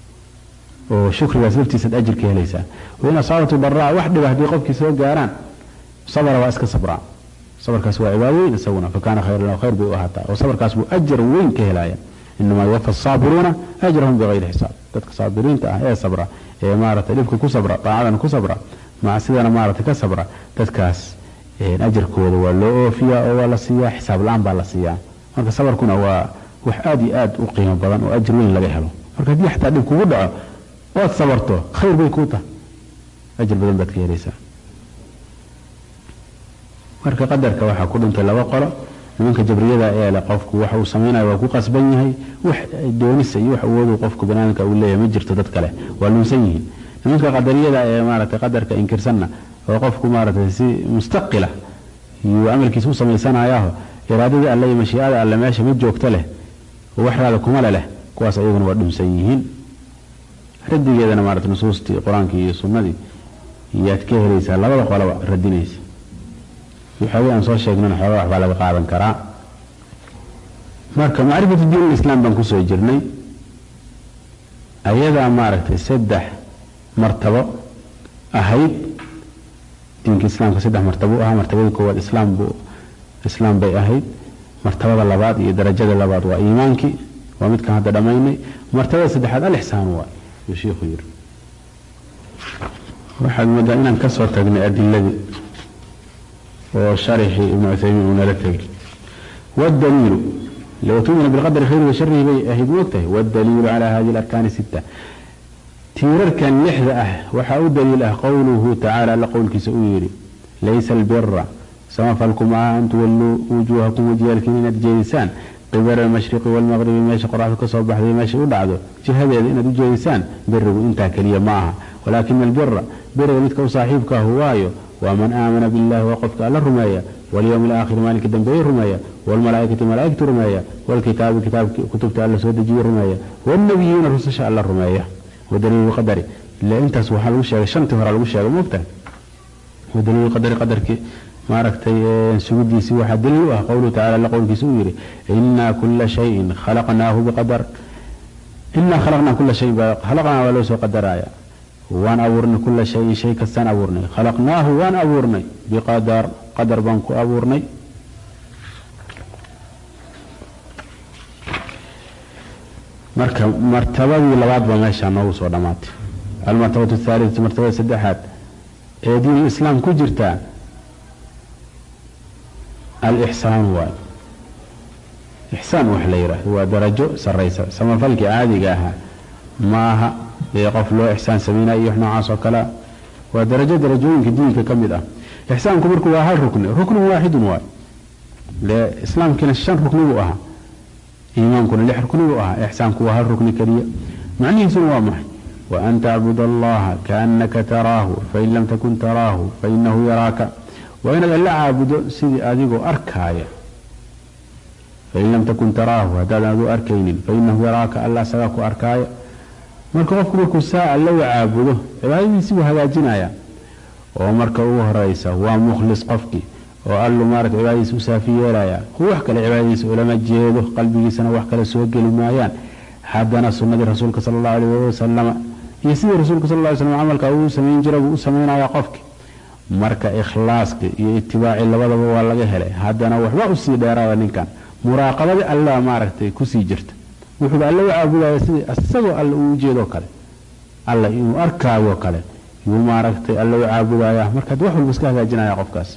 [SPEAKER 1] oo shukrigaas laftiisaad ajir ka helaysaa wain asaabatu daraa wax dhiba haddii qofkii soo gaaraan sabra waa iska sabraa sabarkaas waa cibaado weyn isaguna fakaana khayran lahu khayr bay u ahaataa oo sabarkaas buu ajar weyn ka helaya inamaa yuwafa asaabiruuna ajrahum bikayri xisaab dadka saabiriinta ah ee sabra ee maarata dhibka ku sabra daacadana ku sabra macsidana maarata ka sabra dadkaas ajarkooda waa loo oofiyaa oo waa la siiyaa xisaab la-aan baa la siiyaa marka sabarkuna waa wax aada iyo aad u qiimo badan oo ajir weyn laga helo marka haddii xataa dhib kugu dhaco oad sabarto khayr bay kuu tahay ajir badan baad ka helaysaa marka qadarka waxaa ku dhintay laba qolo nimanka jabriyada ee leh qofku waxa uu samaynayo waa ku qasban yahay wax doonisa iyo wax awoodu qofku banaadamka uu leeyahay ma jirto dad kale waa lunsan yihiin nimanka qadariyada ee maaragtay qadarka inkirsanna oo qofku maaragtay si mustaqila iyo amalkiisa u samaysanayaaho iraadadii alle iyo mashiicada alle meesha ma joogto leh oo wax raada kuma le leh kuwaas ayaguna waa dhunsan yihiin radigeedana maarata nusuustii qur-aankii iyo sunnadii iyaad ka helaysaa labada qolaba radinaysa waxoogay aan soo sheegnana xoogaa waxbaa laga qaadan karaa marka macrifatu diin lislaam baan kusoo jirnay ayadaa maaragtay saddex martabo ahayd diinka islaamka saddex martabo u ahaa martabadii koowaad islaam buu islaam bay ahayd martabada labaad iyo darajada labaad waa iimaankii waa midkan hadda dhammaynay martabada saddexaad alixsaan waa yuu shiikhu yiri waxaad moodaa inaan ka soo tagnay adiladii oo sharixii ibnu cuthaymiin uu nala tegay waddaliilu low tumina bilqadari khayri wa sharihi bay ahayd moogtahay waddaliilu calaa hadihi alarkaani sitta tiirarkan lixda ah waxaa u daliil ah qowluhu tacaala alla qowlkiisa uu yidhi laysa albira samafalku maaha an tuwalluu wujuuhakum wajiyaalkiin inaad jeedisaan qibala almashriqi waalmaqribi meesha qoraxdu ka soo baxday meeshay u dhacdo jihadeeda inaad u jeedisaan birigu intaa keliya ma aha walaakina albira biriga midka u saaxiibkaahu waayo waa man aamana billahi waa qofka alla rumeeya walyowmi alaakhiri maalinka dambeeye rumeeya waalmalaaikati malaaigtu rumeeya waalkitaabi kitaabki kutubta alla soo dejiye rumeeya waalnabiyiina rususha alla rumeeya wadaliilu qadari ile intaas waxaa lagu sheegay shantii hore lagu sheegay moogtahay wadaliilu qadari qadarkii maaragtay sugidiisii waxaa daliil u ah qowluhu tacala alla qowlkiisa uu yidhi inaa kula shayin khalaqnaahu biqadar inaa khalaqnaa kula shayin khalaqnaa waa loo soo qadaraya waan abuurnay kula shayin shay kastaan abuurnay khalaqnaahu waan abuurnay biqadar qadar baan ku abuurnay marka martabadii labaad baa meeshaa noogu soo dhammaatay almartabatu athaalidatu martabada saddexaad ee diin islaam ku jirtaa alixsaan waay ixsaan wax la yidhaahdo waa darajo sarraysa samafalkii caadiga ahaa ma aha ee qof loo ixsaan sameynaya iyo wax noocaas oo kalea waa darajo darajooyinka diinka ka mid ah ixsaanku marku waa hal rukni ruknun waaxidun waay le islaamkiina shan rukni buu ahaa iimaankuna lix rukni buu ahaa ixsaanku waa hal rukni keliya macnihiisuna waa maxay waan tacbud allaha kaannaka taraahu fain lam takun taraahu fainahu yaraaka waa inaad alla caabudo sidii adigoo arkaaya fain lam takun taraahu haddaadan aduu arkaynin fainahu yaraaka alla asagaa ku arkaaya marka qofku markuu saa alla u caabudo cibaadadiisi buu hagaajinaya oo marka ugu horeysa waa mukhlis qofkii oo allu maarata cibaadadiisa u saafi yeelaya wax kale cibaadadiisa ulama jeedo qalbigiisana wax kale soo geli maayaan haddana sunnadii rasuulka sala allahu alayh wali wasalama iyo sidii rasuulka sal ly slam camalka uu samayn jira buu u samaynaya qofki marka ikhlaaskii iyo itibaacii labadaba waa laga helay haddana waxba usii dheeraada ninkan muraaqabadii alla maaragtay kusii jirta wuxuuba alla u caabudaya sidii isagoo alla uu ujeedoo kale alla inuu arkaayo kale yuu maaragtay alla u caabudaya markaad wax walba iska hagaajinaya qofkaas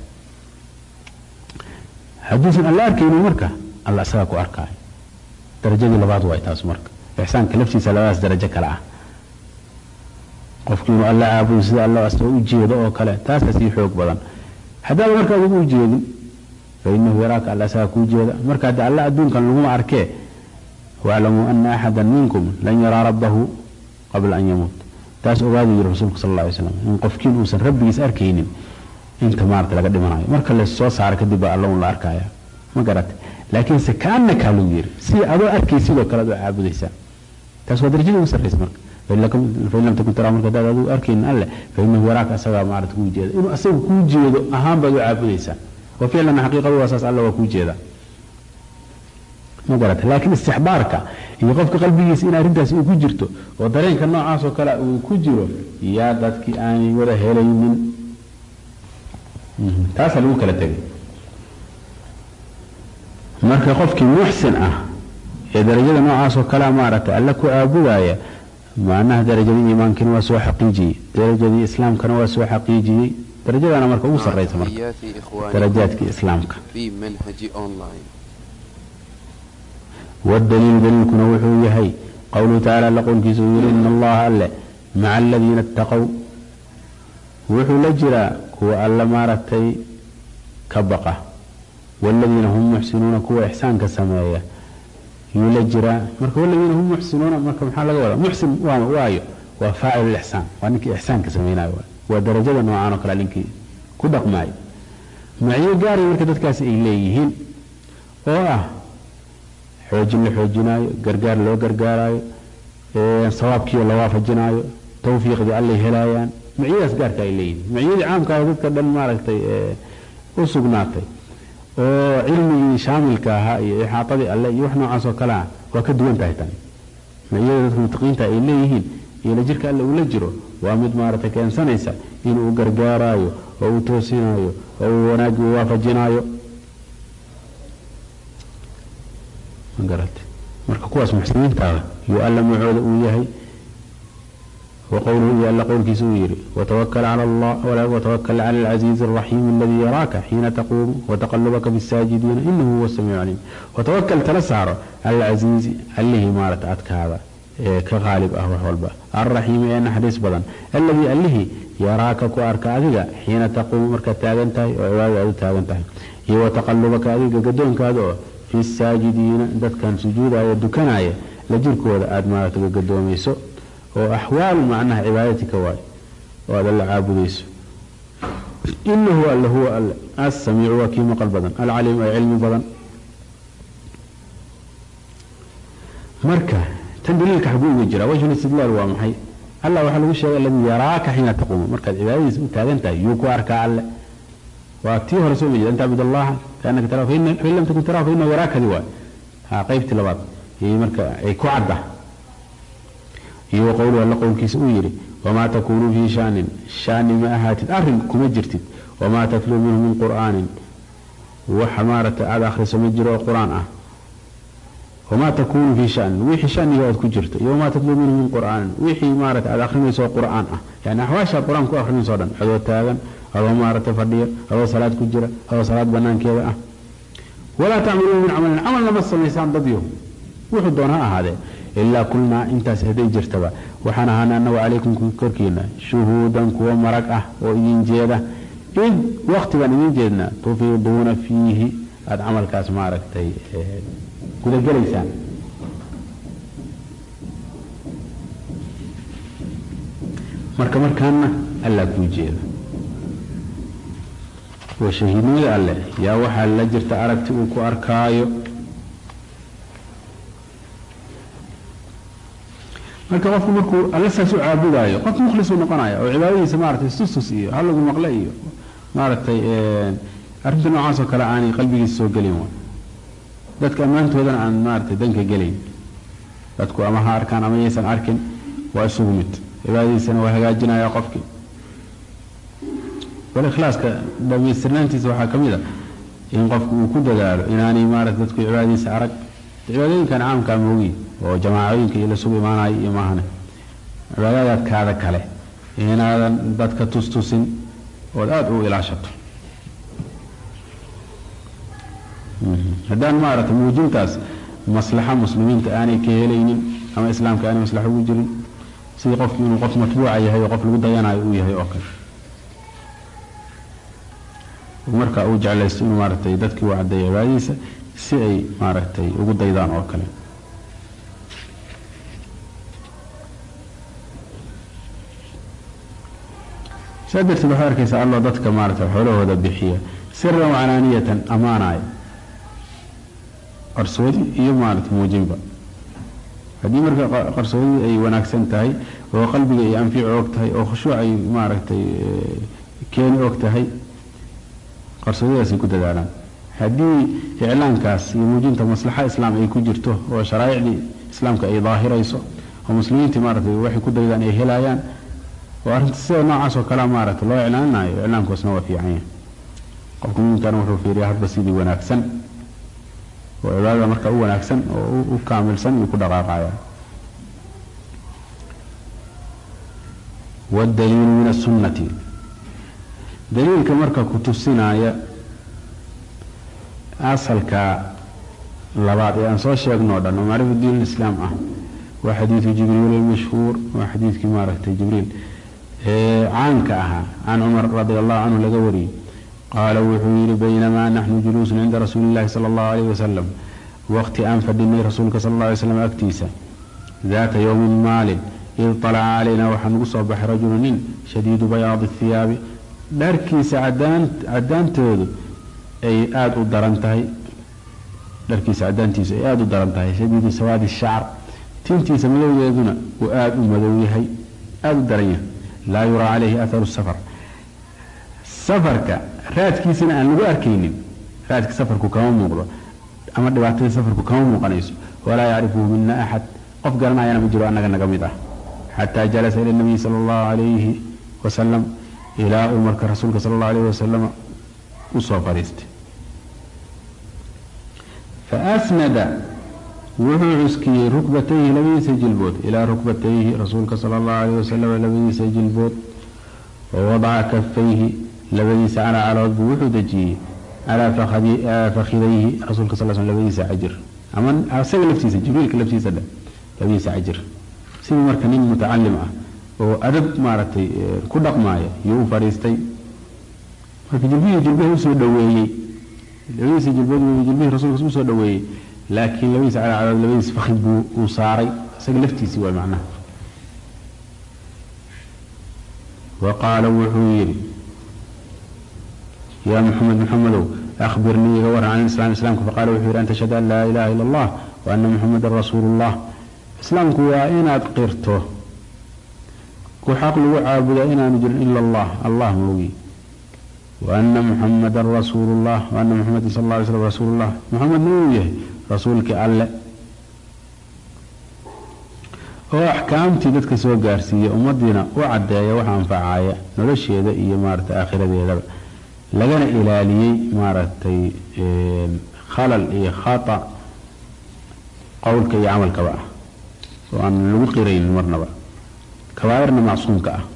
[SPEAKER 1] hadduusan alla arkaynin marka alla isagaa ku arkaayo darajadii labaad waay taas marka ixsaanka laftiisa labadaas darajo kale ah qofkii inuu alla caabudo sida alla asagoo u jeedo oo kale taasaa sii xoog badan haddaaba marka adigu u jeedin fa inahu yaraaka alla isagaa kuu jeeda marka hadda alla adduunkan laguma arkee waaclamuu ana axada minkum lan yaraa rabbahu qabla an yamuut taas ogaadu yiri rasuulku sal alla alay slam in qofkiin uusan rabbigiis arkaynin inta maarata laga dhimanayo marka la soo saara kadib baa alla un la arkaya ma garata laakiinse kaanakaa lagu yiri si adoo arkay sidoo kale adoo caabudaysaa taas waa darajada ugu sarraysa marka fain lam takun taraa marka hadaad adigu arkaynin alle fainahu yaraaka asagaa maarata kuu jeeda inuu asaga kuu jeedo ahaan baad u caabudaysaa wa ficlan xaqiiqadu waa saas alla waa kuu jeeda ma garata laakiin istixbaarka iyo qofka qalbigiisa in arrintaasi uu ku jirto oo dareenka noocaas oo kale uu ku jiro yaa dadkii aanay wada helaynin taasaa lagu kala tegay marka qofkii muxsin ah ee darajada noocaas oo kalea maaragtay alla ku caabudaya macnaha darajadii iimaankiina waa soo xaqiijiyey darajadii islaamkana waa soo xaqiijiyey darajadana marka ugu sarraysa marka darajaadkii islaamka waddaliilu daliilkuna wuxuu yahay qowluhu tacala alla qowlkiisa uu yihi ina allaha alle maca aladiina ittaqow wuxuu la jiraa kuwa alla maaragtay ka baqa waaladiina hum muxsinuuna kuwa ixsaanka sameeya yuu la jiraa marka waladiina hum muxsinuuna marka maxaa laga wadaa muxsin waayo waa faacil lixsaan waa ninkii ixsaanka samaynayo waa darajada noocaan oo kale ninkii ku dhaqmaayo macyo gaaray marka dadkaasi ay leeyihiin oo ah xoojin la xoojinaayo gargaar loo gargaaraayo sawaabkiio la waafajinaayo tawfiiqdii allay helaayaan macyadaas gaarka ay leeyihiin macyadii caamkaah dadka dhan maaragtay u sugnaatay oo cilmigii shaamilka ahaa iyo ixaatadii alle iyo wax noocaas oo kale ah waa ka duwan tahay tan macyada dadka mutaqiinta ay leeyihiin iyo la jirka alle ula jiro waa mid maaragtay keensanaysa inuu gargaaraayo oo uu toosinaayo oo uu wanaagii u waafajinaayo marka kuwaas muxsiniintaada yuu alla macooda uu yahay وqwlhu iyo alla qowlkiisa uu yihi وتwkl clى العزيiز الرaحيم اladي yaraaka xiina تquumu وتqلبka في الsaajidiina inahu huwa الsamiiع caliim وتwkl tala saaro cala العaزيizi allihii maarata adkaada ka qaalib ah wax walba alraxiimi ee naxariis badan alladii allihii yaraaka ku arka adiga xiina taquumu markaad taagan tahay oo cibaadada aad u taagan tahay iyo wa taqalubaka adiga gadoonkaada oo fi saajidiina dadkan sujuudaya dukanaya la jirkooda aada maarata gagadoomayso oo axwaalu macnaha cibaadatika waay oo aad alla caabudayso inahu alle huwa alle assamiicu waa kii maqal badan alcaliim ee cilmi badan marka tan daliilka xaguu uga jira wajhu istidlaal waa maxay allah waxaa lagu sheegay alladii yaraaka xiina taquumu markaad cibaadadiisa u taagan tahay yuu ku arkaa alle waa tii hore soo jeeda an tacbud allaha kaanaka tarahu fain lam takun tarahu fainahu yaraakadi waay ha qaybtii labaad iyo marka ay ku cadda iyo wa qowluhu alla qowlkiisa uu yidhi wamaa takuunu fii shaanin shaani ma ahaatid arrin kuma jirtid wamaa tatluu minhu min qur'aanin waxa maaragtay aada akhriso ma jiro oo qur-aan ah wamaa takuunu fii shanin wixii shaniga aad ku jirto iyo wamaa tatluu minhu min qur'aanin wixii maaragtay aad akhrinayso oo qur'aan ah yani axwaashaad qur-aan ku akhrinayso o dhan adoo taagan adoo maaragtay fadhiya adoo salaad ku jira adoo salaad banaankeeda ah walaa tacmaluuna min camalin camalna ma samaysaan dadyo wuxuu doon ha ahaadee ilaa kulnaa intaas hadday jirtaba waxaan ahaana anagu calaykum korkiina shuhuudan kuwa marag ah oo idin jeeda id wakti baan idin jeednaa tufiiduuna fiihi aada camalkaas maaragtay gudagelaysaan marka markaana allaa kuu jeeda oo shahiidnimada alleh yaa waxaa la jirta aragti uu ku arkaayo marka qofku markuu alle saas u caabudaayo qof mukhlis uu noqonaya oo cibaadadiisa maaragtay sustus iyo halagu maqle iyo maaragtay arrinta noocaasoo kale aanay qalbigiisa soo gelin wa dadka ammaantoodana aan maaragtay danka gelayn dadku ama ha arkaan ama yaysan arkin waa isugu mid cibaadadiisana waa hagaajinaya qofkii bal ikhlaaska dhamaystirnaantiisa waxaa ka mid a in qofku uu ku dadaalo inaanay maaragtay dadku cibaadadiisa arag cibaadooyinkan caamkaa moogi oo jamaacooyinka iyo lasugu imaanayo iyo maahane cibaadadaadkaada kale inaadan dadka tustusin ood aada u ilaashato haddaan maaragtay muujintaas maslaxa muslimiinta aanay ka helaynin ama islaamka aanay maslaxo ugu jirin sidii qofki inuu qof matbuuca yahay oo qof lagu dayanayo uu yahay oo kale marka uu jeclaysto inuu maaragtay dadkii u caddeeyo cibaadadiisa si ay maaragtay ugu daydaan oo kale saa darteed waxaad arkaysaa alloo dadka maaragtay xoolahooda bixiya siran wacalaaniyatan ammaanaya qarsoodi iyo maaragtay muujinba haddii marka qarsoodii ay wanaagsan tahay oo qalbiga ay anfici og tahay oo khushuuc ay maaragtay keeni og tahay qarsoodidaasay ku dadaalaan haddii iclaankaas iyo muujinta maslaxa islaam ay ku jirto oo sharaa'icdii islaamka ay daahirayso oo muslimiintii maaragtay waxay ku daydaan ay helayaan oo arrinta sida noocaas oo kalea maaragtay loo iclaaninayo iclaankoosna waa fiican yahay qofka muminkaana wuxuu fiiriyaa hadba sidii wanaagsan oo cibaadada marka u wanaagsan oo u kaamilsan iyuu ku dhaqaaqaya waddaliilu min asunnati daliilka marka ku tusinaya asalka labaad ee aan soo sheegno o dhan oo macrifa diin islaam ah waa xadiidu jibriil almashhuur waa xadiidkii maaragtay jibriil ee caanka ahaa can cumar radi allahu canhu laga wariyey qaala wuxuu yidhi baynamaa naxnu juluusun cinda rasuuli illahi sala allahu alayh wasalam waqti aan fadhinay rasuulka sala alla alay slam agtiisa daata yowmin maalin id talaca calaynaa waxaa nagu soo baxay rajulu nin shadiidu bayaadi hiyaabi dharkiisa cadaantoodu ay aada u daran tahay dharkiisa cadaantiisu ay aada u daran tahay shadiidu sawaadi shacar tintiisa madowgeeduna uu aada u madow yahay aada u daran yahay laa yuraa calayhi atharu safar safarka raadkiisana aan lagu arkaynin raadka safarku kama muuqdo ama dhibaatada safarku kama muuqanayso walaa yacrifuhu mina axad qof garanayana ma jiro annaga naga mid ah xataa jalasa ila nabiyi sala allahu calayhi wasalam ilaa uu marka rasuulka sala allahu alayhi wasalam u soo fadhiistay faasnada wuxuu cuskiyey rukbatayhi labadiisa jilbood ilaa rukbatayhi rasuulka sala allahu alayh wasalam labadiisa jilbood wa wadaca kafayhi labadiisa calaa calood buu wuxuu dejiyey calaa fakhidayhi rasuulka sal sl labadiisa cajir ama isaga laftiisa jibriilka laftiisa dhe labadiisa cajir sidii marka nin mutacalim ah oo adab maaragtay ku dhaqmaaya iyuu u fadhiistay marka jilbihii jilbihii usoo dhaweeyey labadiisa jilbood jilbihii rasuulka usoo dhaweeyey laakiin labadiisa calacalood labadiisa fakid buu uu saaray isaga laftiisii waa macnaha wa qaala wuxuu yidhi yaa muxamed muxamedow akhbirnii iga waran can islam islaamka faqaala wuxuu yidhi an tashhada an laa ilaha ila allah wa ana muxamedan rasuulu llah islaamku waa inaad qirto ku xaq lagu caabudaa inaanu jirin ila allah allah moogi wa ana muxamadan rasuulu llah wa ana muxameda sal alla alay slam rasuulu llah muxamedna uu yahay rasuulkii alle oo axkaamtii dadka soo gaarsiiya ummadiina u caddeeya wax anfacaaya nolosheeda iyo maaragtay aakhiradeedaba lagana ilaaliyey maaragtay khalal iyo khata qowlka iyo camalkaba ah oo aan lagu qiraynin marnaba kabaairna macsuumka ah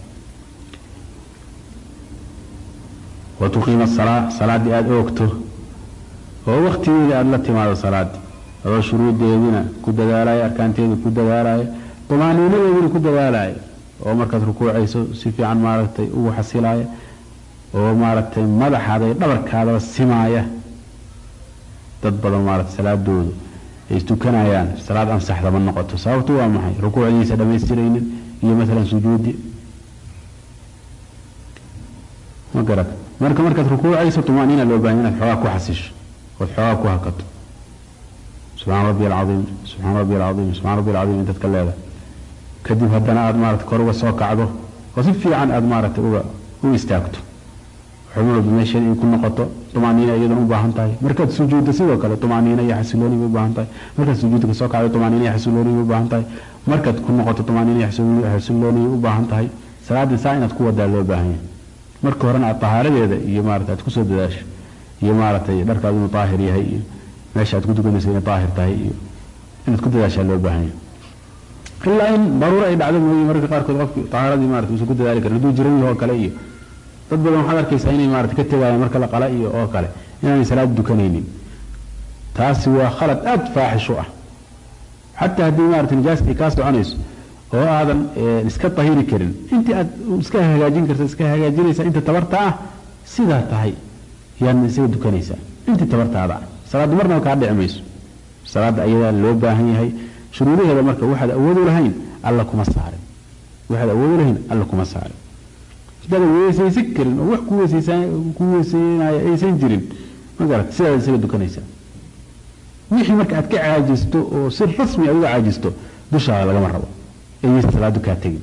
[SPEAKER 1] wa tuqiima asalaa salaaddii aada oogto oo waktigeeda aada la timaado salaaddii adoo shuruuddeediina ku dadaalaya arkaanteeda ku dadaalaya dumaaniinadeediina ku dadaalaya oo markaad rukuucayso si fiican maaragtay ugu xasilaaya oo maaragtay madaxaada iyo dhabarkaadaba simaaya dad badan maaragtay salaadoodu ay istukanayaan salaad ansaxda ma noqoto sababtu waa maxay rukuucdiisa dhammaystiraynin iyo maalan sujuudi ma garat marka markaad rukuucayso tumaaniina loo baahanya inaad xoogaa ku xasisho ood xoogaa ku hakato subxaana rabbi alcaiim subxaana rabbi alcaiim subxana rabbi alcaiim intaad ka leedahay kadib haddana aada maarata kor uga soo kacdo oo si fiican aada maaragtay uga u istaagto xubin walba meesheeda ay ku noqoto tumaaniina iyadan u baahan tahay markaad sujuuddo sidoo kale tumaaniina iyo xasilooni bay u baahan tahay markaad sujuudda kasoo kacdo tumaaniina iyo xasilooni bay u baahan tahay markaad ku noqoto tumaaniina iyo xasilooni bay u baahan tahay salaaddii saa inaad ku wadaa loo baahan yahay marka horena aad tahaaradeeda iyo maarata aad kusoo dadaasho iyo maaragtay dharkaadu inuu daahir yahay iyo meesha aad ku tukanayso inay daahir tahay iyo inaad ku dadaashaa loo baahan yahay ilaa in daruuro ay dhacdo mooye mararka qaarkood qofki tahaaradii marata uusan ku dadaali karin hadduu jiran yaho kale iyo dad badan waxaad arkaysaa inay maarata ka tegayaan marka la qala iyo oo kale inaanay salaad dukanaynin taasi waa khalad aada faaxish u ah xataa haddii maarata nijaas ay kaa soconayso oo aadan iska tahiri karin intii aad iska hagaajin karta iska hagaajinaysaa inta tabarta ah sidaa tahay yaadna isaga dukanaysaa intii tabartaada ah salaaddu marnaba kaa dhici mayso salaadda ayadaa loo baahan yahay shuruudaheeda marka waxaad awoodu lahayn alla kuma saarin waxaad awoodu lahayn alla kuma saarin hadaadan weesaysan karin oo wax ku weeseynaya aysan jirin ma garat sidaad isaga dukanaysaa wixii marka aad ka caajisto oo si rasmi aad uga caajisto dushaada lagama rabo ayaysa salaadu kaa tegin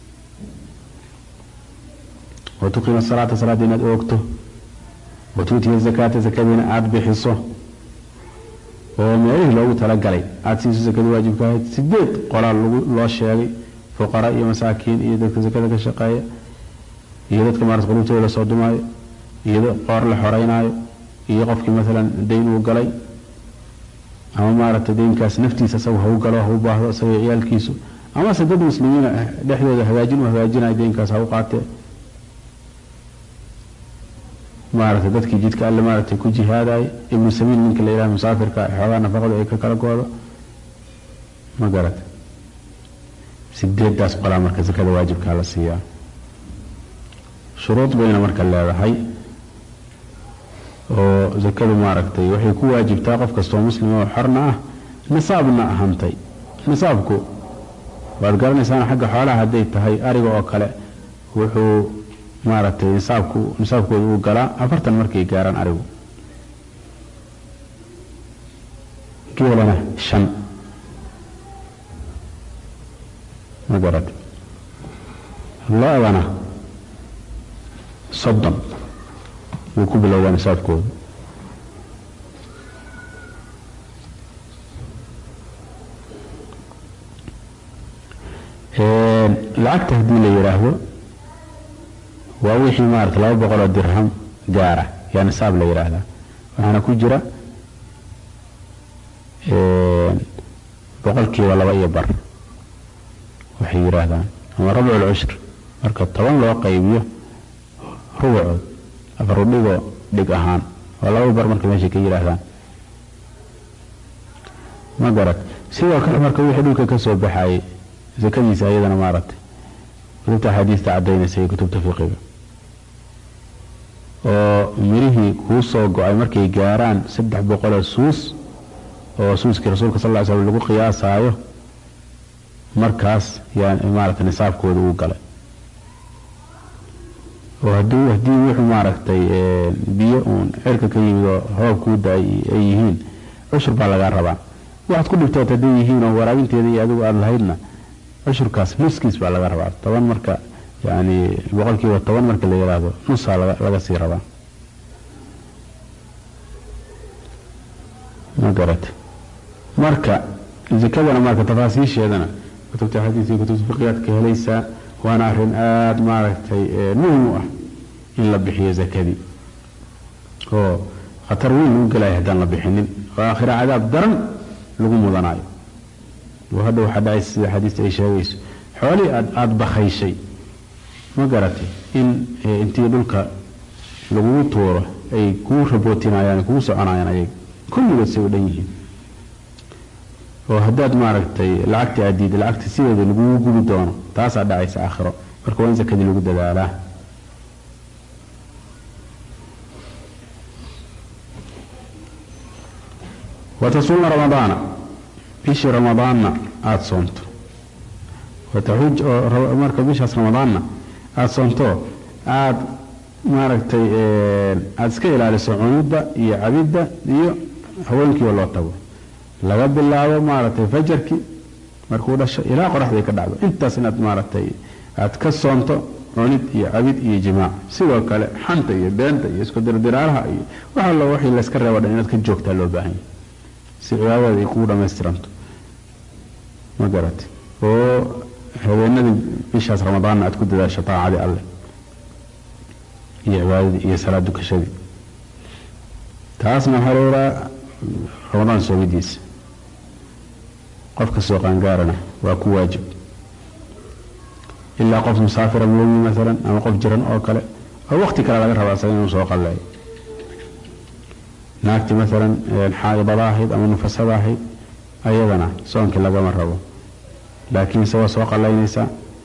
[SPEAKER 1] wa tuqiima salaata salaadda inaad oogto wa tuutiya zakaata zakadiina aada bixiso oo meelihii loogu talagalay aada siiso sakadii waajibka ahayd sideed qolaal loo sheegay fuqara iyo masaakiin iyo dadka sakada ka shaqeeya iyo dadka maarata qulubtooda la soo dumaayo iyo qoor la xoreynaayo iyo qofkii maalan dayn uu galay ama maaragtay daynkaas naftiisa isagu hau galo hau baahdo isaga ciyaalkiisu amase dad muslimiina dhexdooda hagaajin u hagaajinayo daynkaas ha u qaatee maaragtay dadkii jidka alle maaragtay ku jihaadaay ibnu sabiil ninka la yidhaha musaafirka xoogaa nafaqadu ay ka kala goodo ma garata sideedaas qolaa marka sakada waajibkaa la siiyaa shuruud bayna marka leedahay oo sakadu maaragtay waxay ku waajibtaa qof kastoo muslim oo xorna ah nisaabna ahantay nisaabku waad garanaysaan xagga xoolaha hadday tahay ariga oo kale wuxuu maaragtay nisaabku nisaabkooda uu galaa afartan markay gaaraan arigu geelana shan ma garad lo-dana soddon wuu ku bilowdaa nisaabkooda lacagta haddii la yidhaahdo waa wixii maarata laba boqoloo dirham gaara yaa nisaab la yidhaahdaa waxaana ku jira boqolkiiba laba iyo bar waxay yidhaahdaan ama rabcul cushr marka toban loo qaybiyo rubucood afar udhigoo dhig ahaan waa laba bar marka meeshay ka yidhaahdaan ma garad sidoo kale marka wixii dhulka ka soo baxayay zakadiisa ayadana maaragtay kutubta axaadiista caddaynaysa iyo kutubta fiqiga oo mirihii kuu soo go-ay markay gaaraan saddex boqoloo suus oo suuskii rasuulka sal ly slam lagu qiyaasaayo markaas yaa maaragtay nisaabkooda uu galay oo hadduu haddii wuxuu maaragtay biyo uun cirka ka yimid oo roob kuu da-ay ay yihiin cushur baa lagaa rabaa waxaad ku dhibtood hadday yihiin oo waraabinteeda iyo adigu aada lahaydna cushurkaas nuskiis baa laga rabaa toban marka yani boqolkiiba toban marka la yidhaahdo nusaa laga sii rabaa ma garate marka zakadana marka tafaasiisheedana kutubta xadiis iyo kutubta fiqiyaad ka helaysaa waana arrin aada maaragtay muhim u ah in la bixiyo zakadii oo khatar weyn u gelaya haddaan la bixinin oo aakhira cadaab daran lagu mudanaayo oo hadha waxaa dhacaysa sida xadiista ay sheegayso xoolihii aad aada bakayshay ma garatay in intii dhulka lagugu tuuro ay kuu rabootinayaan kugu soconayaan ayaga kulligood say u dhan yihiin oo haddaad maaragtay lacagta aad diida lacagta sideeda lagugu gubi doono taasaa dhacaysa aakhiro marka waa in sakadii lagu dadaalaa watasuuma ramadaana bishii ramadaanna aada soonto wataxuj oo marka bishaas ramadaanna aada soonto aada maaragtay aada iska ilaaliso cunidda iyo cabidda iyo haweenkiiba loo tago laga bilaabo maaragtay fajarkii markuu dhasho ilaa qoraxday ka dhacdo intaas inaad maaragtay aad ka soonto cunid iyo cabid iyo jimaac sidoo kale xanta iyo beenta iyo isku dirdiraalaha iyo wax allo wixii layska reebo dhan inaad ka joogtaa loo baahan yahay si cibaadada ay kugu dhamaystiranto ma garate oo habeenadii bishaas ramadaanna aad ku dadaasho taacadii alleh iyo cibaadadii iyo salaad dukashadii taasna waxaa looraa ramadaan soomidiisa qofka soo qaangaarana waa ku waajib ilaa qof musaafira mooyi maalan ama qof jiran oo kale oo waqti kale laga rabaa isaga inuu soo qalleeyo naagti maalan xaadibada ahayd ama nufasada ahayd ayadana soonkii lagama rabo laakiin se waa soo qallaynaysaa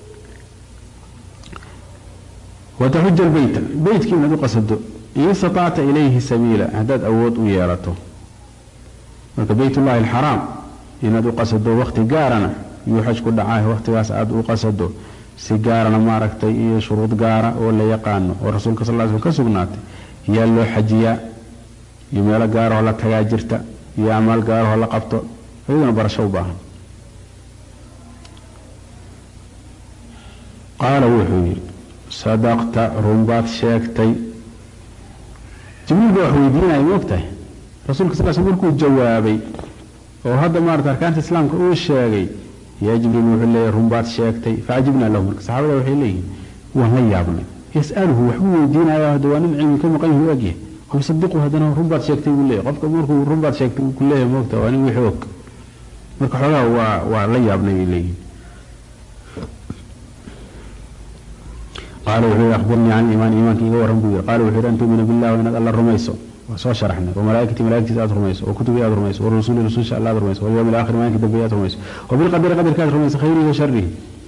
[SPEAKER 1] wataxuja lbeyta beytkii inaad u qasado in istatacta ilayhi sabiila haddaad awood u yeelato marka beytullahi alxaraam inaad u qasado waqti gaarana yuu xaj ku dhacaah waqtigaas aada u qasado si gaarana maaragtay iyo shuruud gaara oo la yaqaano oo rasuulka sal sl ka sugnaatay yaa loo xajiyaa iyo meelo gaarahoo la tagaa jirta iyo amaal gaarahoo la qabto iyaduna barasho u baahan qaala wuxuu yidhi sadaqta runbaad sheegtay jibriil baa wax weydiinaya ma ogtahay rasuulka sal sl markuu jawaabay oo hadda maarata arkaanta islaamka uu sheegay yaa jibriil wuxuu leeyahy runbaad sheegtay facajibnaa lahu marka saxaabada waxay leeyihiin waan la yaabnay yasaluhu waxbuu weydiinaya hadda waa nin cilmi ka maqan yahu ogyahay wayusadiqu haddana runbaad sheegtay buu leeyahy qofka markuu runbaad sheegtay ku leeyahay moogta waa nin wixii og marka xoogaha waa waa la yaabnay bay leeyihiin qaala wuxuu yidhi akhbirnii can iimaan iimaanka iga warran buu yidhi qaala wuxuu yidhi an tuumina billahi inaad alla rumayso waa soo sharaxnay wamalaa'ikati malaa'igtiisa aad rumayso wakutubii aad rumayso warusuli rususha alla aad rumayso walyawmi alaakhir maalinka dambeeye aad rumayso wabilqadari qadarka aad rumayso khayrihi wa sharihi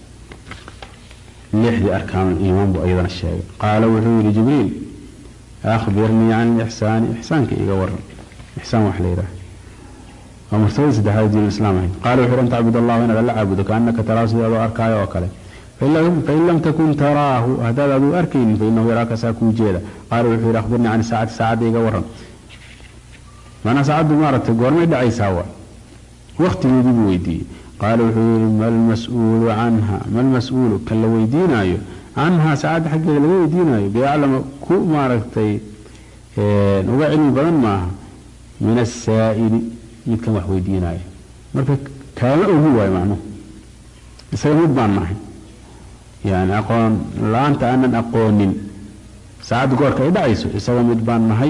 [SPEAKER 1] lixdii arkaanul iimaan buu ayadana sheegay qaala wuxuu yidhi jibriil akhbirnii can lixsaani ixsaanka iga waran ixsaan wax la yidhaha waa martabada saddexaad diin islaam ahayd qaala wuxuu yidhi an tacbud allah inaad alla caabudo kaannaka taraahu sida adoo arkaayo oo kale fain lam takun taraahu haddaad aduu arkaynin fainahu yaraaka saa kuu jeeda qaala wuxuu yidhi akhbirnii can saacati saacadda iga waran maanaa saacaddu maaragtay goormay dhacaysaa waa waqtigeedii buu weydiiyey qaala wuxuu yidhi malmas-uulu canha malmas-uulu kan la weydiinaayo canhaa saacadda xaggeeda laga weydiinaayo biyaclama ku maaragtay uga cilmi badan maaha min asaa'ili midkan wax weydiinaayo marka kaama ogi waayo macnuhu isaga mid baan nahay yani aqoon la-aanta aanan aqoonin saacadda goorka ay dhacayso isaga mid baan nahay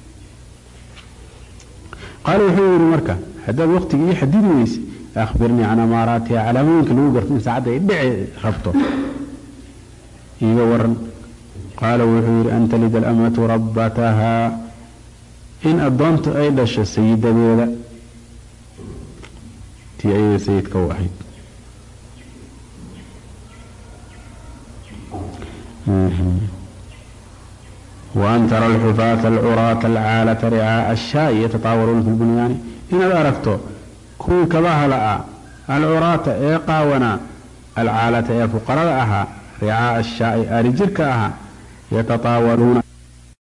[SPEAKER 1] qaala wuxuu yidhi marka haddaad waqtiga ii xadidi weyse akhbirnii can amaaraatiha calaamooyinka lagu garto in saacadda ay dhici rabto iiga waran qaala wuxuu yidhi an talida alamatu rabbatahaa in addoontu ay dhasho sayidadeeda tii ayada sayidka u ahayd waan tara alxufaata alcuraata alcaalata ricaa'a ashaa'i yatataawaluuna fi lbunyaani inaad aragto kuwii kabaha la'a alcuraata ee qaawanaa alcaalata ee fuqarada ahaa ricaa'a ashaa'i aari jirka ahaa yatataawaluuna